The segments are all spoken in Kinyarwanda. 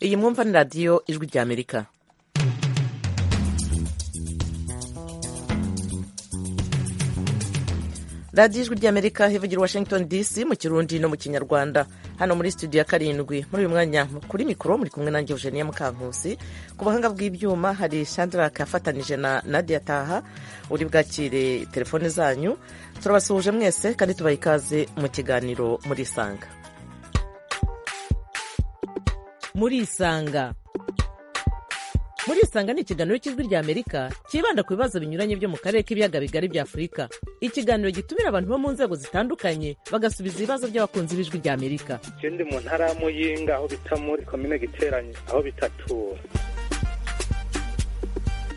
iyi mwumva ni radiyo ijwi ry'amerika radiyo ijwi ry'amerika ivugira washington dc mu kirundi no mu kinyarwanda hano muri studio ya karindwi muri uyu mwanya kuri mikoro muri kumwe nanjye eugenia mukankusi ku buhanga bw'ibyuma hari shandarake yafatanije na nadia taha uri bwakire telefone zanyu turabasuhuje mwese kandi tubaha ikaze mu kiganiro muri isanga muri isanga muri isanga ni ikiganiro cy'ijwi rya amerika cyibanda ku bibazo binyuranye byo mu karere k'ibiyaga bigari bya afurika ikiganiro gitumira abantu bo mu nzego zitandukanye bagasubiza ibibazo by'abakunzi b'ijwi rya amerika ikindi mu ntara ya muyinga aho bita muri komine giteranye aho bitatura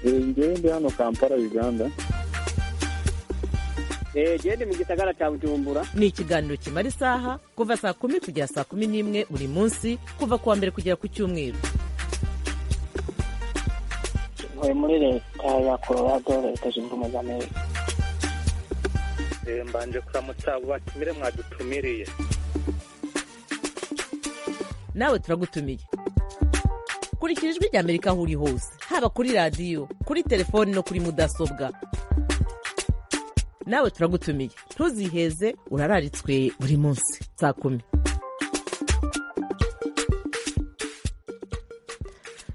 ngende hano kampala uganda gende mu gisagara cya bujumbura ni ikiganiro kimara isaha kuva saa kumi kugera saa kumi n'imwe buri munsi kuva ku wa mbere kugera ku cyumweru ntuye muri leta ya colorado leta zunze ubumwe za amerika mbanje kuramutsa batumire mwadutumiriye nawe turagutumiye kurikira ijwi rya amerika aho uri hose haba kuri radiyo kuri telefoni no kuri mudasobwa nawe turagutumiye ntuziheze urararitswe buri munsi saa kumi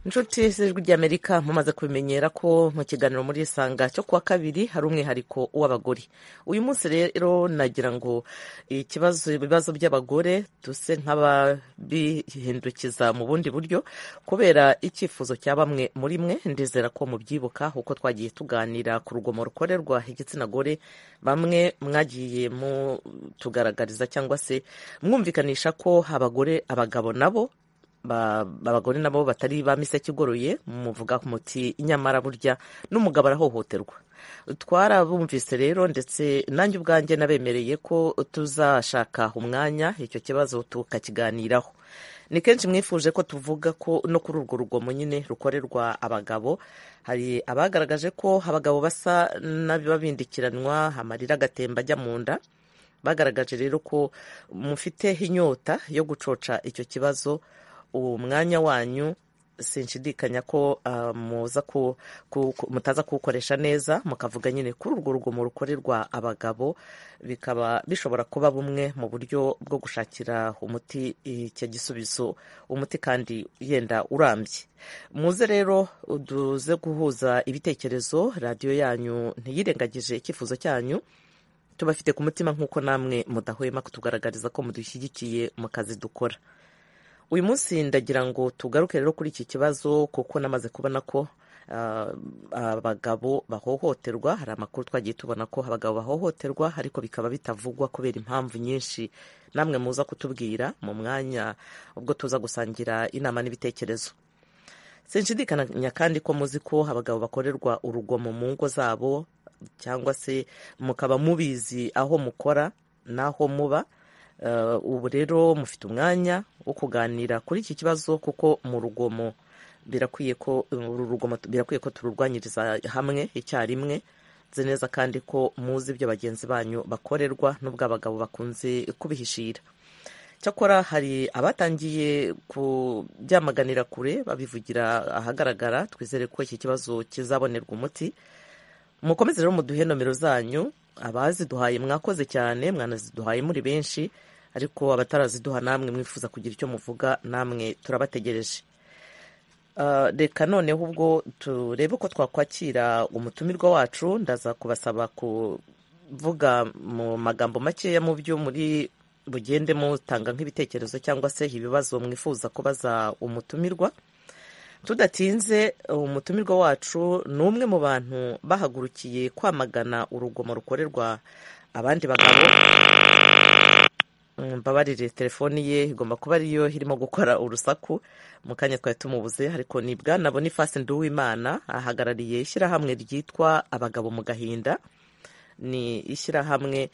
inshuti z'ijwi ry'amerika mumaze kubimenyera ko mu kiganiro muri isanga cyo kuwa kabiri hari umwihariko w'abagore uyu munsi rero nagira ngo ikibazo ibibazo by'abagore duse nk'ababihindukiza mu bundi buryo kubera icyifuzo cya bamwe muri mwe ndizera ko mubyibuka kuko twagiye tuganira ku rugomo rukorerwa igitsina gore bamwe mwagiye mutugaragariza cyangwa se mwumvikanisha ko abagore abagabo nabo abagore nabo batari ba miseke igoroye muvuga muti nyamara burya n'umugabo arahohoterwa twarabumvise rero ndetse nanjye ubwanjye nabemereye ko tuzashaka umwanya icyo kibazo tukakiganiraho ni kenshi mwifuje ko tuvuga ko no kuri urwo rugomo nyine rukorerwa abagabo hari abagaragaje ko abagabo basa n'ababindikiranwa amarira agatemba ajya mu nda bagaragaje rero ko mufite inyota yo gucoca icyo kibazo uwo mwanya wanyu sinshidikanya ko mutaza kuwukoresha neza mukavuga nyine kuri urwo rugomo rukorerwa abagabo bikaba bishobora kuba bumwe mu buryo bwo gushakira umuti icyo gisubizo umuti kandi yenda urambye muze rero duze guhuza ibitekerezo radiyo yanyu ntiyirengagije icyifuzo cyanyu tubafite ku mutima nk'uko namwe mudahwema kutugaragariza ko mudushyigikiye mu kazi dukora uyu munsi ndagira ngo tugaruke rero kuri iki kibazo kuko namaze kubona ko abagabo bahohoterwa hari amakuru twagiye tubona ko abagabo bahohoterwa ariko bikaba bitavugwa kubera impamvu nyinshi namwe muza kutubwira mu mwanya ubwo tuza gusangira inama n'ibitekerezo sinshidikanya kandi ko muzi ko abagabo bakorerwa urugomo mu ngo zabo cyangwa se mukaba mubizi aho mukora n'aho muba ubu rero mufite umwanya wo kuganira kuri iki kibazo kuko mu rugomo birakwiye ko uru rugomo birakwiye ko tururwanyiriza hamwe icyarimwe nzi neza kandi ko muzi ibyo bagenzi banyu bakorerwa n'ubwo abagabo bakunze kubihishira cyakora hari abatangiye kubyamaganira kure babivugira ahagaragara twizere ko iki kibazo kizabonerwa umuti mukomeze rero muduhe nomero zanyu abaziduhaye mwakoze cyane mwanaziduhaye muri benshi ariko abataraziduha namwe mwifuza kugira icyo muvuga namwe turabategereje reka noneho ubwo turebe uko twakwakira umutumirwa wacu ndaza kubasaba kuvuga mu magambo makeya mu byo muri bugende mutanga nk'ibitekerezo cyangwa se ibibazo mwifuza kubaza umutumirwa tudatinze umutumirwa wacu ni umwe mu bantu bahagurukiye kwamagana urugomo rukorerwa abandi bagabo mbabarire telefoni ye igomba kuba ariyo irimo gukora urusaku mu kanya twari tumubuze ariko ni bwana bonifasi nduwimana ahagarariye ishyirahamwe ryitwa abagabo mu gahinda ni ishyirahamwe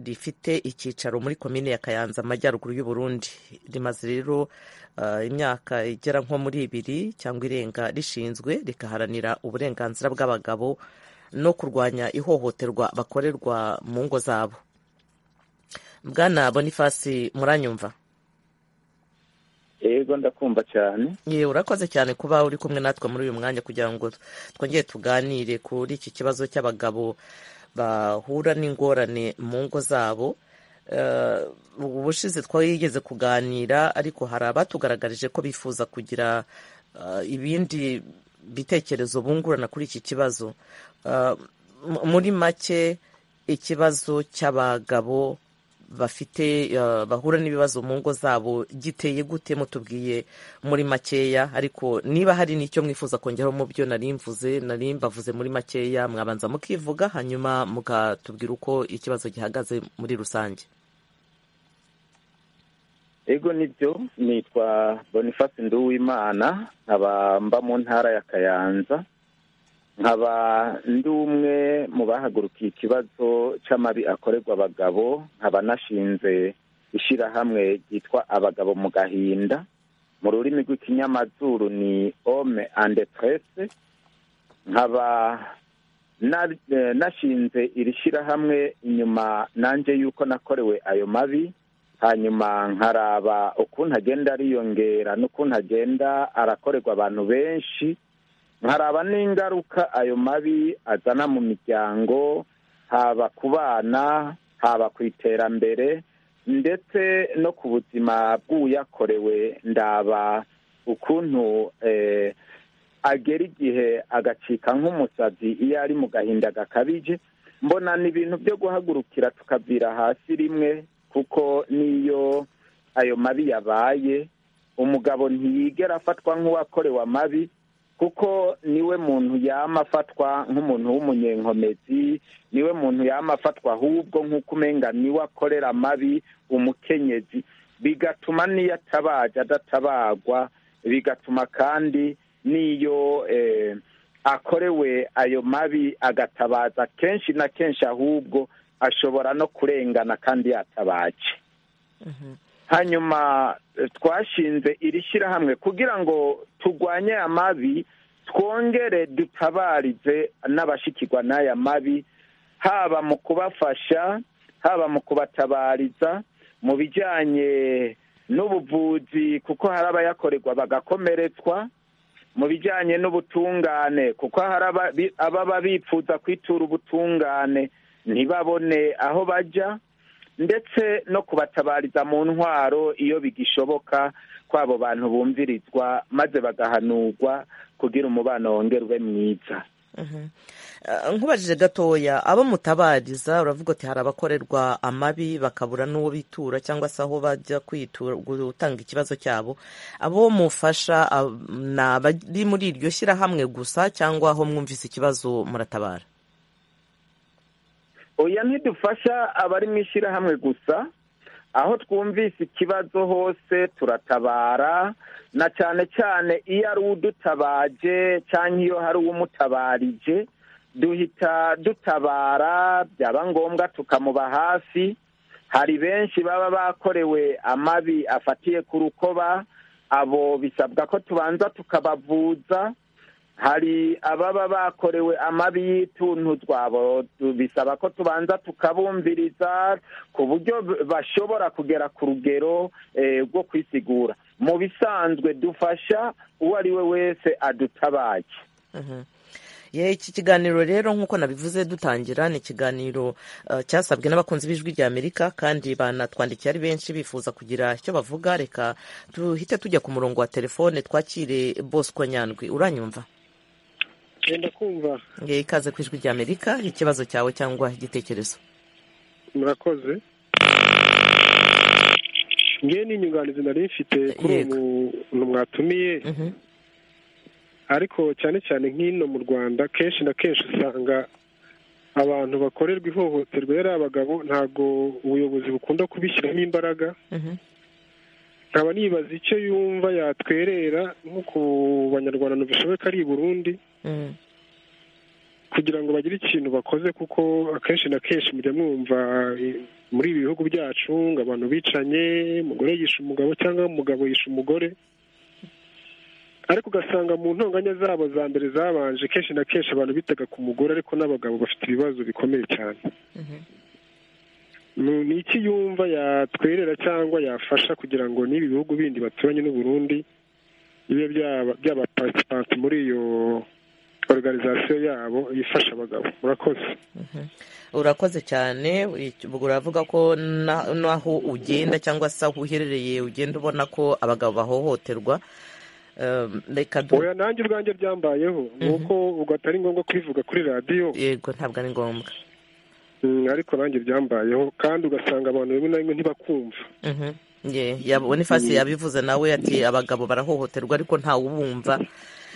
rifite icyicaro muri komine ya kayanza amajyaruguru y'uburundi rimaze rero imyaka igera nko muri ibiri cyangwa irenga rishinzwe rikaharanira uburenganzira bw'abagabo no kurwanya ihohoterwa bakorerwa mu ngo zabo bwana bonifasi muranyumva yego ndakumva cyane yewe urakoze cyane kuba uri kumwe natwe muri uyu mwanya kugira ngo twongere tuganire kuri iki kibazo cy'abagabo bahura n'ingorane mu ngo zabo Eh, ubushize twigeze kuganira ariko hari abatugaragarije ko bifuza kugira eh, ibindi bitekerezo bungurana kuri iki kibazo Eh, m- muri make ikibazo cy'abagabo bafite eh, bahura n'ibibazo mu ngo zabo giteye gute mutubwiye muri makeya ariko niba hari n'icyo mwifuza kongeraho mu byo nari mvuze nari mbavuze muri makeya mwabanza mukivuga hanyuma mukatubwira uko ikibazo gihagaze muri rusange yego nibyo nitwa boniface nduwimana nkaba mba mu ntara ya kayanza nkaba ndi umwe mu bahagurukiye ikibazo cy'amabi akorerwa abagabo nkaba nashinze ishyirahamwe ryitwa abagabo mu gahinda mu rurimi rw'ikinyamazuru ni ome ande presse nkaba na- eh, nashinze iri shyirahamwe inyuma nanjye y'uko nakorewe ayo mabi hanyuma nkaraba ukuntu agenda ariyongera n'ukuntu agenda arakorerwa abantu benshi nkaraba n'ingaruka ayo mabi azana mu miryango haba ku bana haba ku iterambere ndetse no ku buzima bw'uyakorewe ndaba ukuntu eh, agera igihe agacika nk'umusazi iyo ari mu gahinda gakabije mbona ni ibintu byo guhagurukira tukavira hasi rimwe kuko n'iyo ayo mabi yabaye umugabo ntiyigera afatwa nk'uwakorewe amabi kuko niwe muntu yama afatwa nk'umuntu w'umunyenkomezi niwe muntu yama afatwa ahubwo nk'uko umenga niwe akorera amabi umukenyezi bigatuma n'iyo atabaje adatabagwa bigatuma kandi n'iyo eh, akorewe ayo mabi agatabaza kenshi na kenshi ahubwo ashobora no kurengana kandi yatabaje hanyuma eh, twashinze iri shyirahamwe kugira ngo turwanye aya mabi twongere dutabarize n'abashikirwa n'aya mabi haba mu kubafasha haba mu kubatabariza mu bijyanye n'ubuvuzi kuko hari abayakorerwa bagakomeretswa mu bijyanye n'ubutungane kuko hari ababi- ababa bifuza kwitura ubutungane ntibabone aho bajya ndetse no kubatabariza mu ntwaro iyo bigishoboka kw'abo bantu bumvirizwa maze bagahanurwa kugira umubano wongere ube mwiza Eh, nkubajije gatoya abo mutabariza uravuga uti hari abakorerwa amabi bakabura n'uwo bitura cyangwa se aho bajya kwitura gutanga ikibazo cyabo abo mufasha ah, ni abari muri iryo shyirahamwe gusa cyangwa aho mwumvise ikibazo muratabara oya ntidufasha abari mu ishyirahamwe gusa aho twumvise ikibazo hose turatabara na cyane cyane iyo ari udutabaje cyangwa iyo hari uwumutabarije duhita dutabara byaba ngombwa tukamuba hafi hari benshi baba bakorewe amabi afatiye ku rukoba abo bisabwa ko tubanza tukabavuza hari ababa bakorewe amabi y'ituntu twabo tu- bisaba ko tubanza tukabumviriza ku buryo b- bashobora kugera ku rugero eh, rwo kwisigura mu bisanzwe dufasha uwo ari we wese adutabaye Ye, iki kiganiro rero nk'uko nabivuze dutangira ni ikiganiro eh, cyasabwe n'abakunzi b'ijwi rya amerika kandi banatwandikiye ari benshi bifuza kugira icyo bavuga reka duhite tujya ku murongo wa telefone twakire bosco nyandwi uranyumva genda kumva Ngiye ikaze ku ijwi ry'Amerika ikibazo cyawe cyangwa igitekerezo murakoze ngewe n'inyunganizi nari mfite kuri Yego. umuntu mwatumiye Mhm, ariko cyane cyane nk'ino mu rwanda kenshi na kenshi usanga abantu bakorerwa ihohoterwa yari abagabo ntabwo ubuyobozi bukunda kubishyiramo imbaraga mhm. nkaba nibaza icyo yumva yatwerera nko ku banyarwanda ntibishoboka ari i burundi Mm, kugira ngo bagire ikintu bakoze kuko akenshi na kenshi mujya mwumva eh, muri ibi bihugu byacu ngo abantu bicanye umugore yishe umugabo cyangwa umugabo yishe umugore ariko ugasanga mu ntonganya zabo za mbere zabanje kenshi na kenshi abantu bitaga ku mugore ariko n'abagabo bafite ibibazo bikomeye cyane mhm. Ni ni iki yumva yatwerera cyangwa yafasha kugira ngo n'ibi bihugu bindi baturanye n'u Burundi bibe byaba- byaba participant muri iyo organization yabo ifasha abagabo murakoze urakoze cyane uravuga ko na- n'aho ugenda cyangwa se aho uherereye ugenda ubona ko abagabo bahohoterwa Ehm, reka du- oya nanjye ubwanjye byambayeho ni uko ubwo atari ngombwa kubivuga kuri radiyo yego ntabwo ari ngombwa Mm, ariko nanjye byambayeho kandi ugasanga abantu rimwe na rimwe ntibakumva Mhm. Ye, ya- bonifasi yabivuze nawe ati abagabo barahohoterwa ariko ntawubumva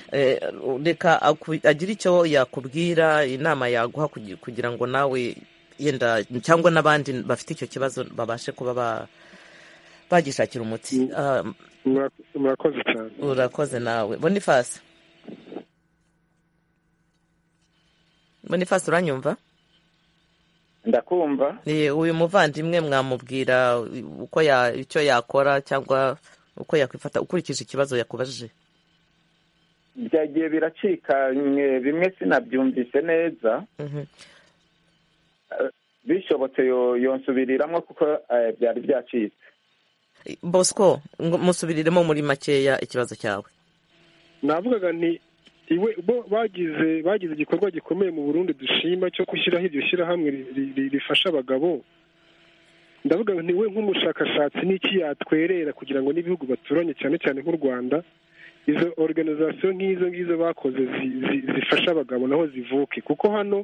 Eh, reka aku- agire icyo yakubwira inama yaguha kugi- kugira ngo nawe yenda cyangwa n'abandi bafite icyo kibazo babashe kuba ba- bagishakira umuti Ah, Murak- murakoze cyane urakoze nawe bonifasi bonifasi uranyumva ndakumva Eh, uyu muvandimwe mwamubwira uko ya icyo yakora cyangwa uko yakwifata ukurikije ikibazo yakubajije byagiye biracikanywe bimwe sinabyumvise neza Mhm. bishobotse yo- yonsubiriramo kuko eh, byari byacitse bosco ngo musubiriremo muri makeya ikibazo cyawe navugaga nti iwe bo bagize bagize igikorwa gikomeye mu Burundi dushima cyo gushyiraho iryo shyirahamwe ri- ri- ri- rifasha abagabo ndavuga nti we nk'umushakashatsi n'iki yatwerera kugira ngo n'ibihugu baturanye cyane cyane nk'u Rwanda izo organization nk'izo ngizo bakoze zi- zi- zifasha abagabo naho zivuke kuko hano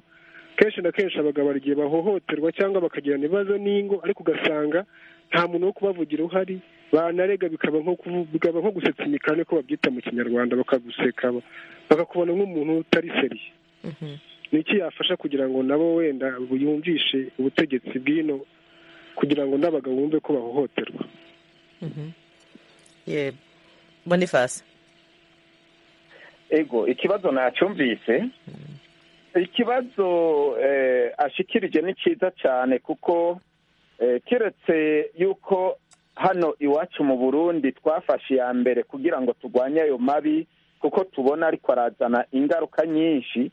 kenshi na kenshi abagabo hari igihe bahohoterwa cyangwa bakagirana ibibazo n'ingo ariko ugasanga nta muntu wo kubavugira uhari banarega bikaba nko kuvu- bikaba nko gusetsa imikani ko babyita mu kinyarwanda bakaguseka ba- bakakubona nk'umuntu utari seriye ni iki yafasha kugira ngo nabo wenda yumvishe ubutegetsi bw'ino kugira ngo n'abagabo bumve ko bahohoterwa Ye, bonifasi ego ikibazo nacyumvise ikibazo eh, ashikirije ni cyiza cyane kuko eh, kiretse yuko hano iwacu mu burundi twafashe iya mbere kugira ngo turwanye ayo mabi kuko tubona ariko arazana ingaruka nyinshi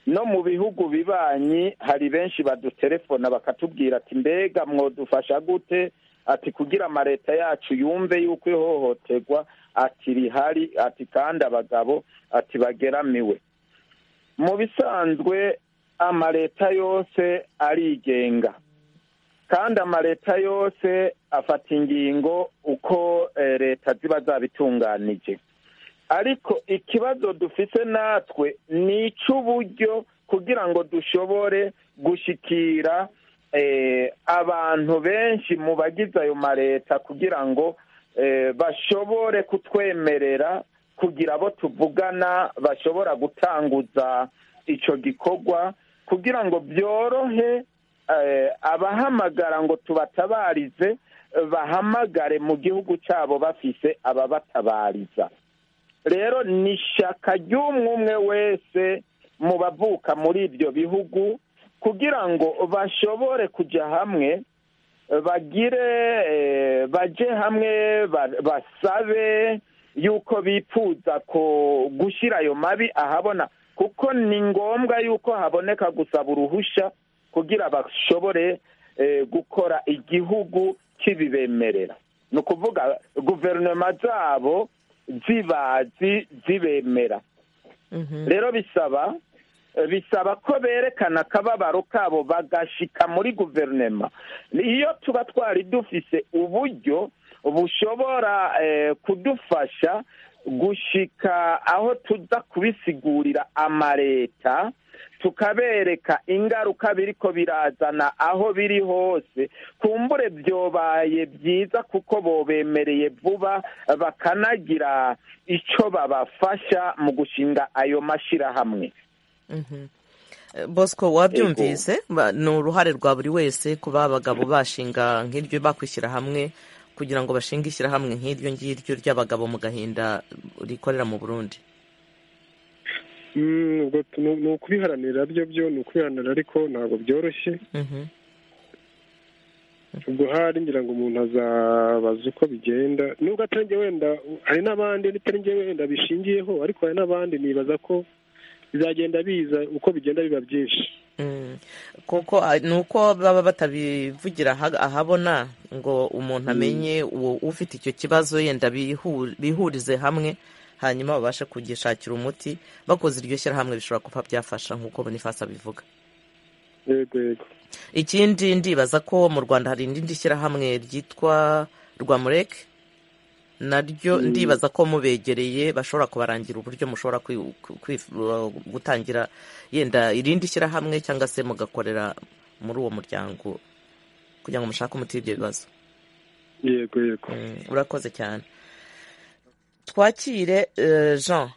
no mu bihugu bibanyi hari benshi badutelefona bakatubwira ati mbega mwodufasha gute ati kugira amaleta yacu yumve yuko ihohoterwa ati rihari ati kandi abagabo ati bageramiwe mu bisanzwe amaleta yose arigenga kandi amaleta yose afata ingingo uko eh, leta ziba zabitunganije ariko ikibazo dufite natwe ni icy'uburyo kugira ngo dushobore gushyikira eh, abantu benshi mu bagize ayo maleta kugira ngo eh, bashobore kutwemerera kugira abo tuvugana bashobora gutanguza icyo gikorwa kugira ngo byorohe eh, abahamagara ngo tubatabarize eh, bahamagare mu gihugu cyabo bafise ababatabariza rero ni ishyaka ry'umwe umwe wese mu bavuka muri ibyo bihugu kugira ngo bashobore kujya hamwe bagire eh, baje hamwe ba- basabe yuko bifuza ko gushyira ayo mabi ahabona kuko ni ngombwa yuko haboneka gusaba uruhushya kugira bashobore eh, gukora igihugu kibibemerera ni ukuvuga guverinoma zabo zibazi zibemera rero bisaba bisaba ko berekana akababaro kabo bagashika muri guverinoma iyo tuba twari dufise uburyo bushobora eh, kudufasha gushika aho tuza kubisigurira amaleta tukabereka ingaruka biriko birazana aho biri hose kumbure byobaye byiza kuko bobemereye vuba bakanagira ico babafasha mu gushinga ayo mashirahamwe bosco wabyumvise ba- ni uruhare rwa buri wese kuba abagabo bashinga nk'iryo bakwishyira hamwe kugira ngo bashinge ishyirahamwe nk'iryo ngiryo ry'abagabo mu gahinda rikorera mu burundi Mm, ubwo tu- ni ni ukubiharanira byo byo ni ukubiharanira ariko ntabwo byoroshye Mhm. ubwo hari ngira ngo umuntu azabaza uko bigenda nubwo atari njye wenda hari n'abandi n'itari njye wenda bishingiyeho ariko hari n'abandi nibaza ko bizagenda biza uko bigenda biba byinshi kuko ah, ni uko baba batabivugira aha- ahabona ngo umuntu amenye uwo ufite icyo kibazo yenda bihu- bihurize hamwe hanyuma babashe kugishakira umuti bakoze iryo shyirahamwe bishobora kuba byafasha nk'uko boniface abivuga yego yego ikindi ndibaza ko mu rwanda hari irindi shyirahamwe ryitwa rwamureke naryo ndibaza ko mubegereye bashobora kubarangira uburyo mushobora kwi- kwi- gutangira yenda irindi shyirahamwe cyangwa se mugakorera muri uwo muryango kugira ngo mushake umuti w'ibyo bibazo yego yego Mm, urakoze cyane twakire eh, jean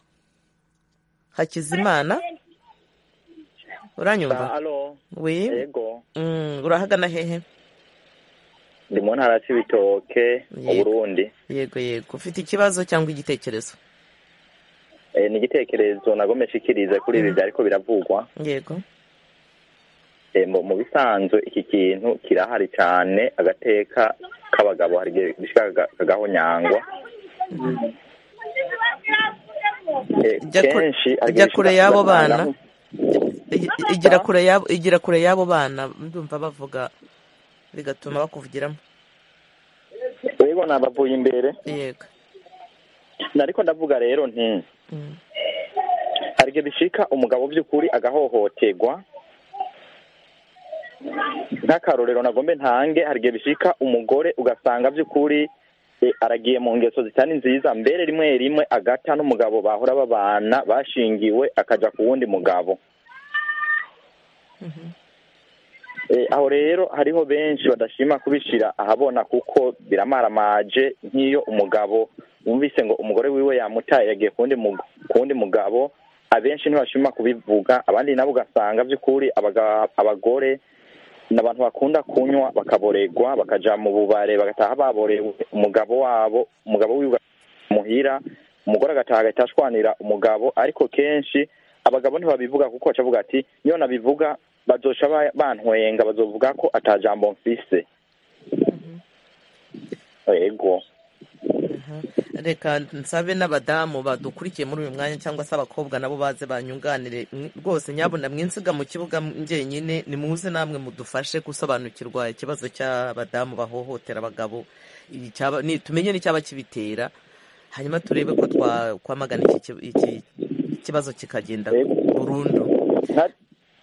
hakizimana uranyumva alo wi yego Mm, urahagana hehe ndi mu ntara ya cibitoke mu Yego. burundi yego yego ufite ikibazo cyangwa igitekerezo Eh, ni igitekerezo nagombe nshikirize kuri ibi byariko biravugwa yego Eh, mu mu bisanzwe iki kintu kirahari cyane agateka k'abagabo hari igihe bishika kaga- kagahonyangwa Eh, Jya kure- kenshi hari jya igihe kure bishika y'abo ugasanga- bana. Igi- igira kure yabo igira kure y'abo bana ndumva bavuga bigatuma bakuvugiramo yego nabavuye imbere yego nariko ndavuga rero nti Mm, hari igihe bishika umugabo by'ukuri agahohoterwa nk'akarorero nagombe ntange hari igihe bishika umugore ugasanga by'ukuri eh, aragiye mu ngeso zitari nziza mbere rimwe rimwe agata n'umugabo bahora babana bashingiwe akaja ku wundi mugabo Eh, aho rero hariho benshi badashima kubishira ahabona kuko biramaramage nk'iyo umugabo wumvise ngo umugore wiwe yamutaye yagiye ku wundi mug- ku wundi mugabo abenshi ntibashima kubivuga abandi nabo ugasanga by'ukuri abaga- abagore ni abantu bakunda kunywa bakaboregwa bakaja mu bubare bagataha baborewe umugabo wabo umugabo wiwe muhira umugore agataha agahita ashwanira umugabo ariko kenshi abagabo ntibabivuga kuko bacavuga ati niyo nabivuga bazoca ba- bantwenga bazovuga ko ata jambo mfise yego aha. reka nsabe n'abadamu badukurikiye muri uyu mwanya cyangwa se abakobwa nabo baze banyunganire Mm, rwose nyabona mwinsiga mu kibuga njyenyine nimuze namwe mudufashe gusobanukirwa ikibazo cy'abadamu bahohotera abagabo icyaba- ni- tumenye n'icyaba kibitera hanyuma turebe ko twa- twamagana iki ki- iki kibazo kikagenda burundu Nka-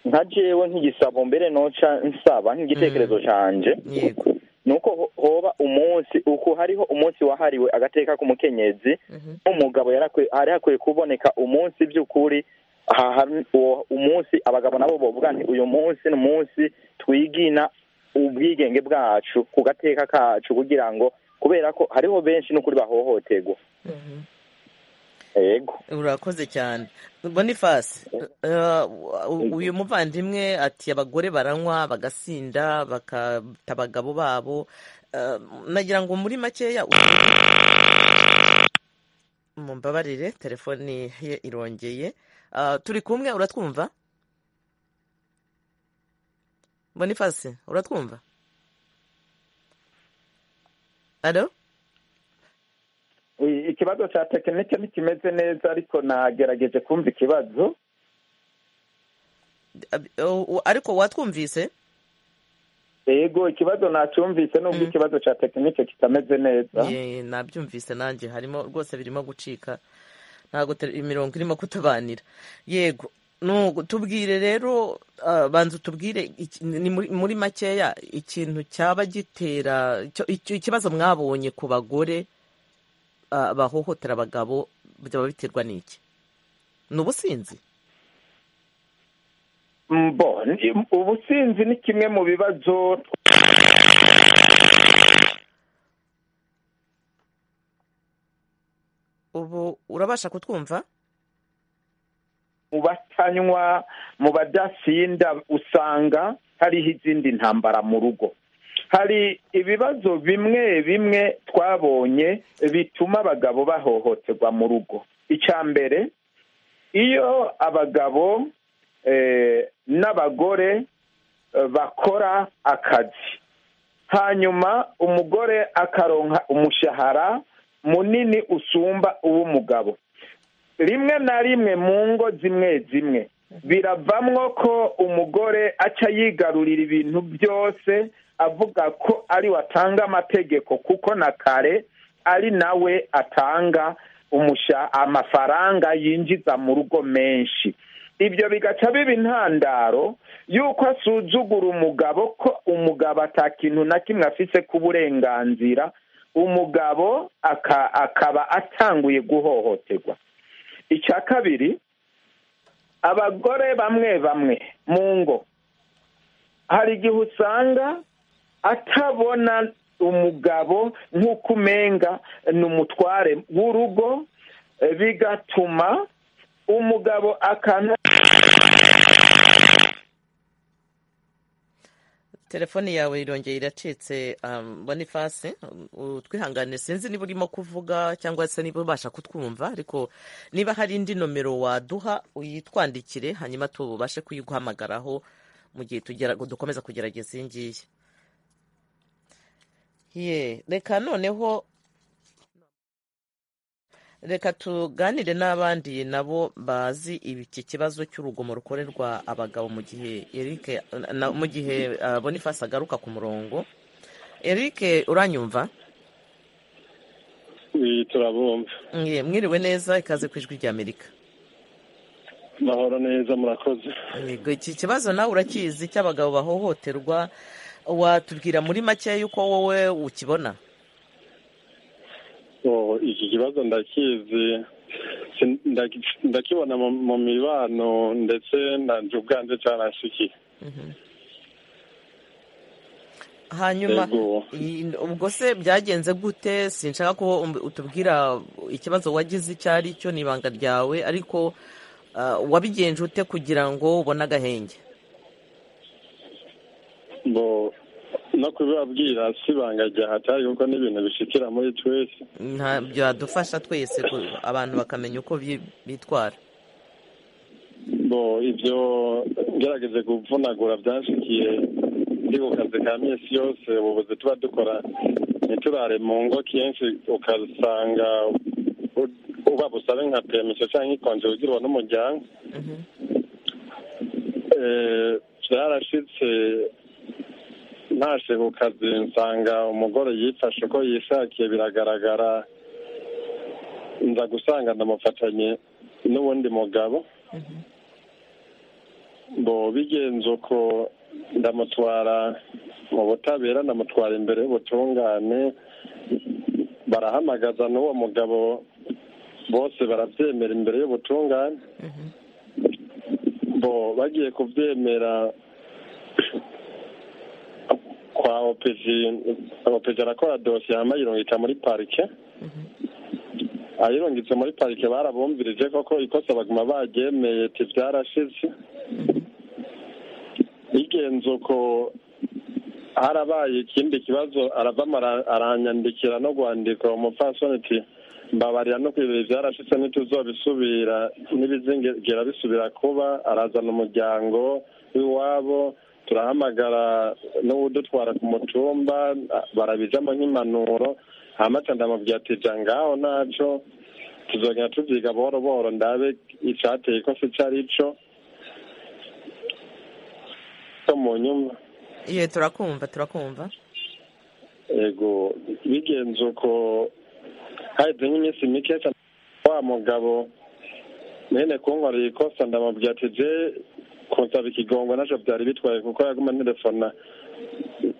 nka jewe nk'igisabo mbere noca nsaba nk'igitekerezo canje yego nuko ho- hoba umunsi uku hariho umunsi wahariwe agateka k'umukenyezi Mhm. umugabo yarakwi- hari hakwiye kuboneka umunsi by'ukuri aha- uwo umunsi abagabo nabo bovuga nti uyu munsi ni umunsi twigina ubwigenge bwacu ku gateka kacu kugira ngo kubera ko hariho benshi n'ukuri bahohoterwa yego urakoze cyane bonifasi uyu muvandimwe ati abagore baranywa bagasinda bakata abagabo babo Eh, nagira ngo muri makeya mumbabarire telefoni ye irongeye Eh, turi kumwe uratwumva bonifasi uratwumva alo I- ikibazo cya tekinike ntikimeze neza ariko nagerageje kumva ikibazo Ab- o- o- ariko watwumvise yego ikibazo nacumvise nubwo Mm. ikibazo cya tekinike kitameze neza Ye, nabyumvise nanjye harimo rwose birimo gucika ntabwo te- imirongo irimo kutubanira yego nugu- tubwire rero ah, banza utubwire iki- ni muri muri makeya ikintu cyaba gitera icyo- icyo- ikibazo mwabonye ku bagore ah, bahohotera abagabo byaba biterwa n'iki ni ubusinzi mbo ni- ubusinzi ni kimwe mu bibazo ubu urabasha kutwumva mu batanywa mu badasinda usanga hariho izindi ntambara mu rugo hari ibibazo bimwe bimwe twabonye bituma abagabo bahohoterwa mu rugo icya mbere iyo abagabo eh, n'abagore eh, bakora akazi hanyuma umugore akaronka umushahara munini usumba uw'umugabo rimwe na rimwe mu ngo zimwe zimwe biravamwo ko umugore aca yigarurira ibintu byose avuga ko ari watanga amategeko kuko na kare ari nawe atanga umusha amafaranga yinjiza mu rugo menshi ibyo bigaca biba intandaro y'uko asuzugura umugabo ko umugabo atakintu na kimwe afise k'uburenganzira umugabo aka- akaba atanguye guhohoterwa icya kabiri abagore bamwe bamwe mu ngo hari igihe usanga atabona umugabo nk'uko umenga ni umutware w'urugo eh, bigatuma umugabo akantu telefone yawe irongeye iracitse um, bonifasi utwihangane sinzi niba urimo kuvuga cyangwa se niba ubasha kutwumva ariko niba hari indi nomero waduha uyitwandikire hanyuma tubashe kuyiguhamagaraho mu gihe tugera- dukomeza kugerageza iyi ngiyi ye reka noneho reka tuganire n'abandi nabo bazi iki kibazo cy'urugomo rukorerwa abagabo mu gihe Eric na- mu gihe uh, Boniface agaruka ku murongo Eric uranyumva Iyi turabumva Mwe- mwiriwe neza ikaze ku ijwi rya Amerika mahoro neza murakoze Yego, iki kibazo nawe urakizi cy'abagabo bahohoterwa watubwira muri make y'uko wowe ukibona Oh, iki kibazo ndakizi Sin- ndaki- ndakibona mu mu mibano ndetse nanje ubwanje cyaransikiye hanyuma Yego. i- ubwo se byagenze gute sinshaka ko um- utubwira ikibazo wagize icyo ari cyo ni ibanga ryawe ariko uh, wabigenje ute kugira ngo ubone agahenge bo no kubibabwira si ibanga rya hatari kuko ni ibintu bishikira muri twese nta byadufasha twese ku- abantu bakamenya uko bi- bitwara bo ibyo ngerageze kuvunagura byanshikiye ndi ku kazi ka minsi yose ubuvuzi tuba dukora ntiturare mu ngo kenshi ukasanga u- uba busabe nka permission cyangwa ikonje ugirwa n'umuryango Eh, byarashitse ntashe ku kazi nsanga umugore yifashe uko yishakiye biragaragara nza gusanga ndamufatanye n'uwundi mugabo bo bigenze uko ndamutwara mu butabera ndamutwara imbere y'ubutungane barahamagaza n'uwo mugabo bose barabyemera imbere y'ubutungane bo bagiye kubyemera kwa opeji opeji arakora dosiye hama ayirungika muri parike ayirungitse muri parike barabumvirije koko ikosa baguma baryemeye ti byarashize bigenze uko harabaye ikindi kibazo aravamo ara- aranyandikira no gwandika uwo mupfasoni ti mbabarira no kwibira ibyarashitse ntituzobisubira n'ibizingera bisubira kuba arazana umuryango w'iwabo turahamagara n'uwudutwara ku mutumba barabijamo nk'impanuro hamaca ndamubwira ati ja ngaho naco tuzogenda tuvyiga buhoro buhoro ndabe icateye ikosa ico ari co so mu nyuma ye turakumva turakumva ego bigenze uko haheze nk'iminsi mike cyane wa mugabo mwene kunkorera ikosa ndamubwira ati je kunsaba ikigongo naco byari bitwaye kuko yaguma ntelefona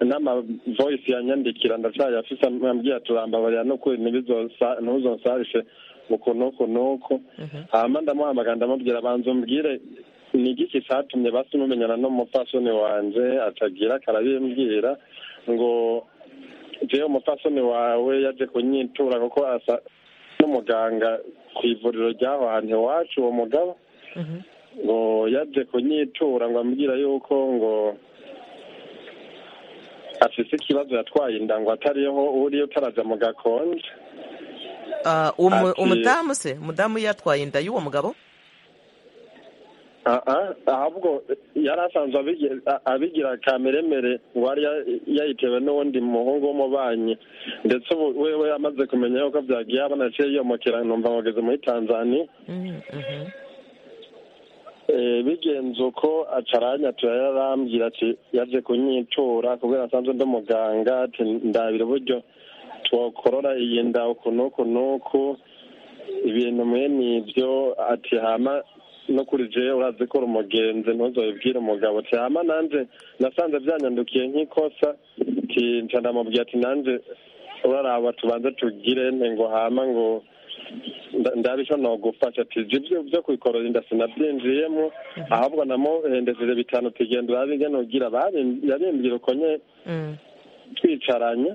n'amavoyisi yanyandikira ndacyayafise ambwira turambabarira n'ukuri ntibizosa- ntuzonsarishe uku n'uku n'uku hama ndamuhamagara ndamubwira banza umbwire ni igiki catumye basi mumenyana n'umupfasoni wanje atagira karabimbwira ngo jewe umupfasoni wawe yaje kunyitura kuko asa n'umuganga ku ivuriro ry'aho hantu iwacu uwo mugabo ngo yaje kunyitura ngo ambwira yuko ngo afise ikibazo yatwaye inda ngo atariho uri utaraja mu gakonje Ah, umu- Ati- umudamu se umudamu yatwaye inda y'uwo mugabo aha ahubwo yari asanzwe abigi- a- abigira kameremere ngo yari ya- yayitewe n'uwundi muhungu w'umubanyi ndetse ubu wewe amaze kumenya yuko byagiye abona aciye yomokera numva mugeze muri tanzania bigenze uko acaranya yararambwira ati yaje kunyitura kubera asanzwe ndi muganga ati ndabira uburyo twakorora iyi nda uku n'uku n'uku ibintu mwene ibyo ati hama no kuri jewe urazi ko umugenzi ntuzabibwire umugabo ati hama nanjye nasanze byanyandukiye nk'ikosa nca ndamubwira ati nanjye uraraba tubanze tugire ngo hama ngo ndabisho nogufasha ati ibyo byo kubikorora inda sinabyinjiyemo ahubwo namuhendesheje bitanu tugenda urabe ingene ugira yabimbwira uko nye twicaranye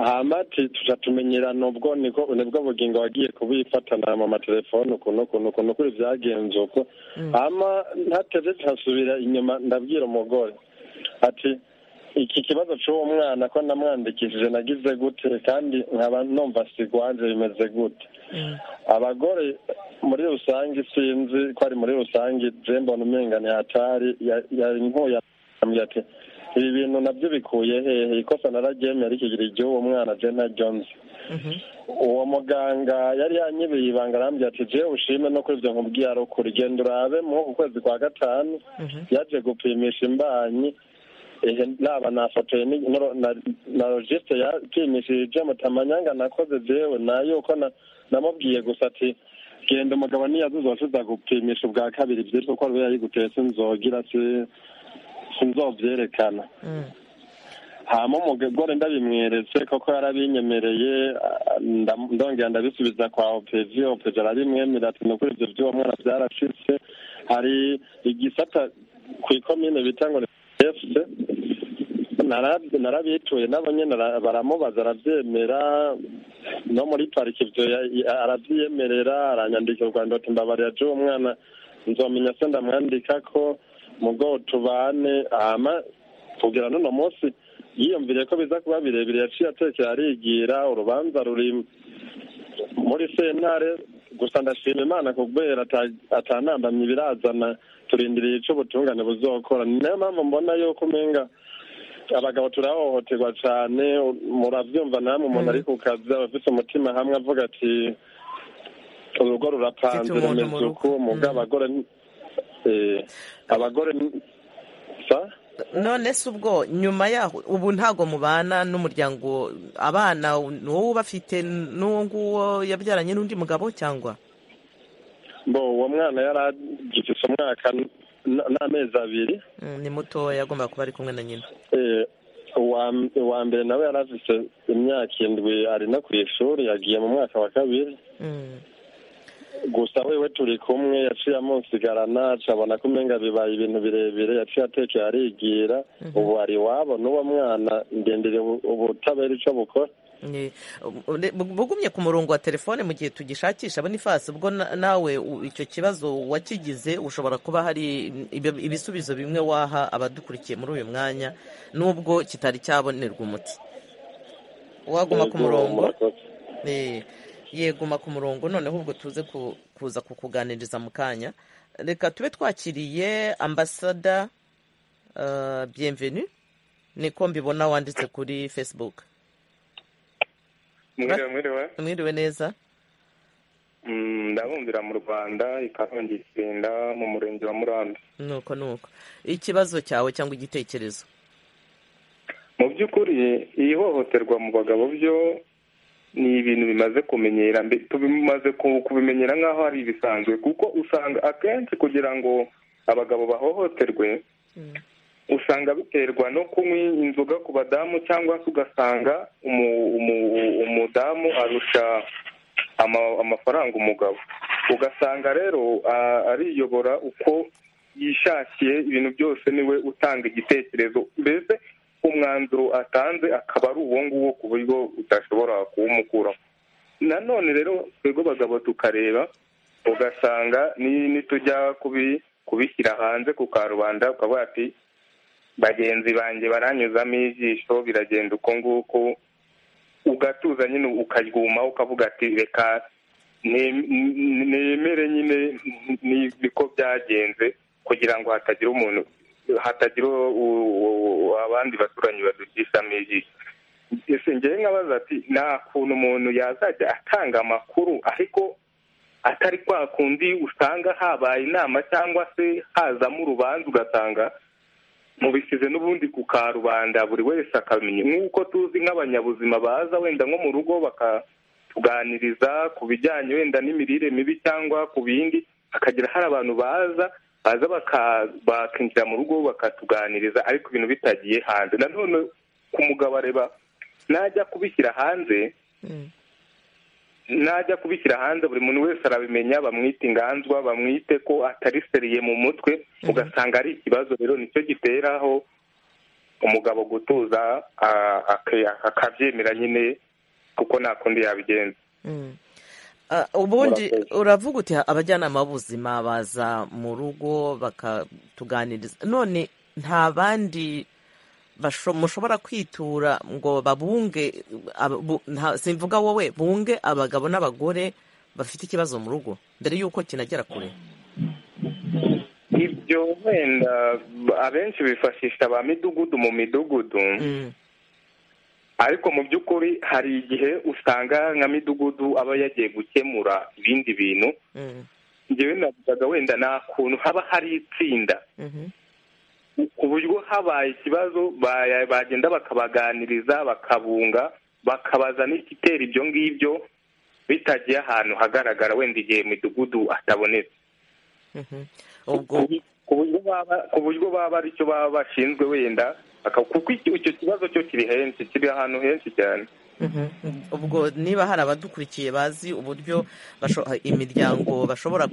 hamati tuca tumenyerana ubwo niko nibwo bugingo wagiye kubifatana mu amatelefone ukuntu ukuntu ukuntu kuri byagenze uko hama ntateze ntihasubira inyuma ndabwira umugore ati iki kibazo cy'uwo mwana ko namwandikishije nagize gute kandi nkaba numva sigwanje bimeze gute abagore muri rusange sinzi ko ari muri rusange jembona umengani hatari yankuye ati ibi bintu nabyo bikuye hehe ikosa nararyemera ikigira igihe uwo mwana jena jonzi uwo muganga yari yanyibeye ibanga arambwira ati jewe ushime no kuri ibyo nkubwiye ari ukuri genda urabe mu ukwezi kwa gatanu yaje gupimisha imbanyi naba nafotoye na logisite yapimishije mutamanyanga nakoze jewe nayo uko namubwiye gusa ati genda umugabo niyazuza washize gupimisha ubwa kabiri byitwa ko rube yayigutetse inzogira si sinzobyerekana hama umugore ndabimweretse koko yarabinyemereye ndongera ndabisubiza kwa opeji opeji arabimwemera ati ni ukuri ibyo by'uwo mwana byarashitse hari igisata ku ikomine bita ngo ni efuse narabituye nabo nyine baramubaza arabyemera no muri pariki ibyo arabyiyemerera aranyandikira u rwanda ati mbabarira by'uwo mwana nzomenya se ndamwandika ko mugo tubane hama kugera n'uno munsi yiyumviriye ko biza kuba birebire yaciye atekera arigira urubanza ruri muri sentare gusa ndashima imana kubera atanambamye birazana turindiriye icyo ubutungane buzokora ni nayo mpamvu mbona yuko umenga abagabo turahohoterwa cyane murabyumva namwe umuntu ari ku kazi aba afite umutima hamwe avuga ati urugo rurapanze rumeze uku mugo abagore abagore none se ubwo nyuma yaho ubu ntabwo mubana n'umuryango abana ni wowe ubafite n'uwo nguwo yabyaranye n'undi mugabo cyangwa bo uwo mwana yari agifite umwaka n'amezi abiri ni mutoya agomba kuba ari kumwe na nyina uwa mbere nawe yari afite imyaka indwi ari no ku ishuri yagiye mu mwaka wa kabiri gusa wewe turi kumwe yaciye amunsigarana acabona ko umenga bibaye ibintu birebire yaciye atekeye arigira ubu ari iwabo n'uwo mwana ngendere ubutabera icyo bukora bugumye ku murongo wa telefone mu gihe tugishakisha bonifasi ubwo nawe icyo kibazo wakigize ushobora kuba hari ibisubizo bimwe waha abadukurikiye muri uyu mwanya n'ubwo kitari cyabonerwa umuti waguma ku murongo yeguma ku murongo noneho ubwo tuze kuza kukuganiriza mu kanya reka tube twakiriye ambasada byemveni niko mbibona wanditse kuri fesibuke mwiriwe neza ndabumbira mu rwanda ikarongi itsinda mu murenge wa muranda nuko nuko ikibazo cyawe cyangwa igitekerezo mu by'ukuri iyi hohoterwa mu bagabo byo ni ibintu bimaze kumenyera tubimaze kubimenyera nk'aho ari ibisanzwe kuko usanga akenshi kugira ngo abagabo bahohoterwe usanga biterwa no kunywa inzoga ku badamu cyangwa se ugasanga umudamu arusha amafaranga umugabo ugasanga rero ariyobora uko yishakiye ibintu byose niwe utanga igitekerezo mbese umwanzuro atanze akaba ari uwo nguwo ku buryo udashobora kuwumukuramo nanone rero twebwe bagabo tukareba ugasanga nitujya kubishyira hanze ku karubanda ukavuga ati bagenzi banjye baranyuzamo ijisho biragenda uko nguko ugatuza nyine ukarwuma ukavuga ati reka nemere nyine niko byagenze kugira ngo hatagira umuntu hatagira abandi baturanyi badukishamo ijisho ese ngewe nkabaza ati nta kuntu umuntu yazajya atanga amakuru ariko atari kwa kundi usanga habaye inama cyangwa se hazamo urubanza ugasanga mubisize n'ubundi ku karubanda buri wese akamenya nk'uko tuzi nk'abanyabuzima baza wenda nko mu rugo bakatuganiriza ku bijyanye wenda n'imirire mibi cyangwa ku bindi hakagira hari abantu baza baza bakinjira mu rugo bakatuganiriza ariko ibintu bitagiye hanze nanone ku mugabo areba najya kubishyira hanze najya kubishyira hanze buri muntu wese arabimenya bamwite inganzwa bamwite ko atari seriye mu mutwe ugasanga ari ikibazo rero nicyo giteraho umugabo gutuza akabyemera nyine kuko nta kundi yabigenza ubundi uravuga uti abajyanama b'ubuzima baza mu rugo bakatuganiriza none nta bandi mushobora kwitura ngo babunge simvuga wowe bunge abagabo n'abagore bafite ikibazo mu rugo mbere y'uko kinagera kure ibyo wenda abenshi bifashisha ba midugudu mu midugudu ariko mu by'ukuri hari igihe usanga nka midugudu aba yagiye gukemura ibindi bintu ngewe navugaga wenda nta kuntu haba hari itsinda ku buryo habaye ikibazo bagenda bakabaganiriza bakabunga bakabaza n'igitera ibyo ngibyo bitagiye ahantu hagaragara wenda igihe midugudu atabonetse ku buryo baba ari cyo baba bashinzwe wenda kuko icyo kibazo cyo kiri henshi kiri ahantu henshi cyane ubwo niba hari abadukurikiye bazi uburyo imiryango bashobora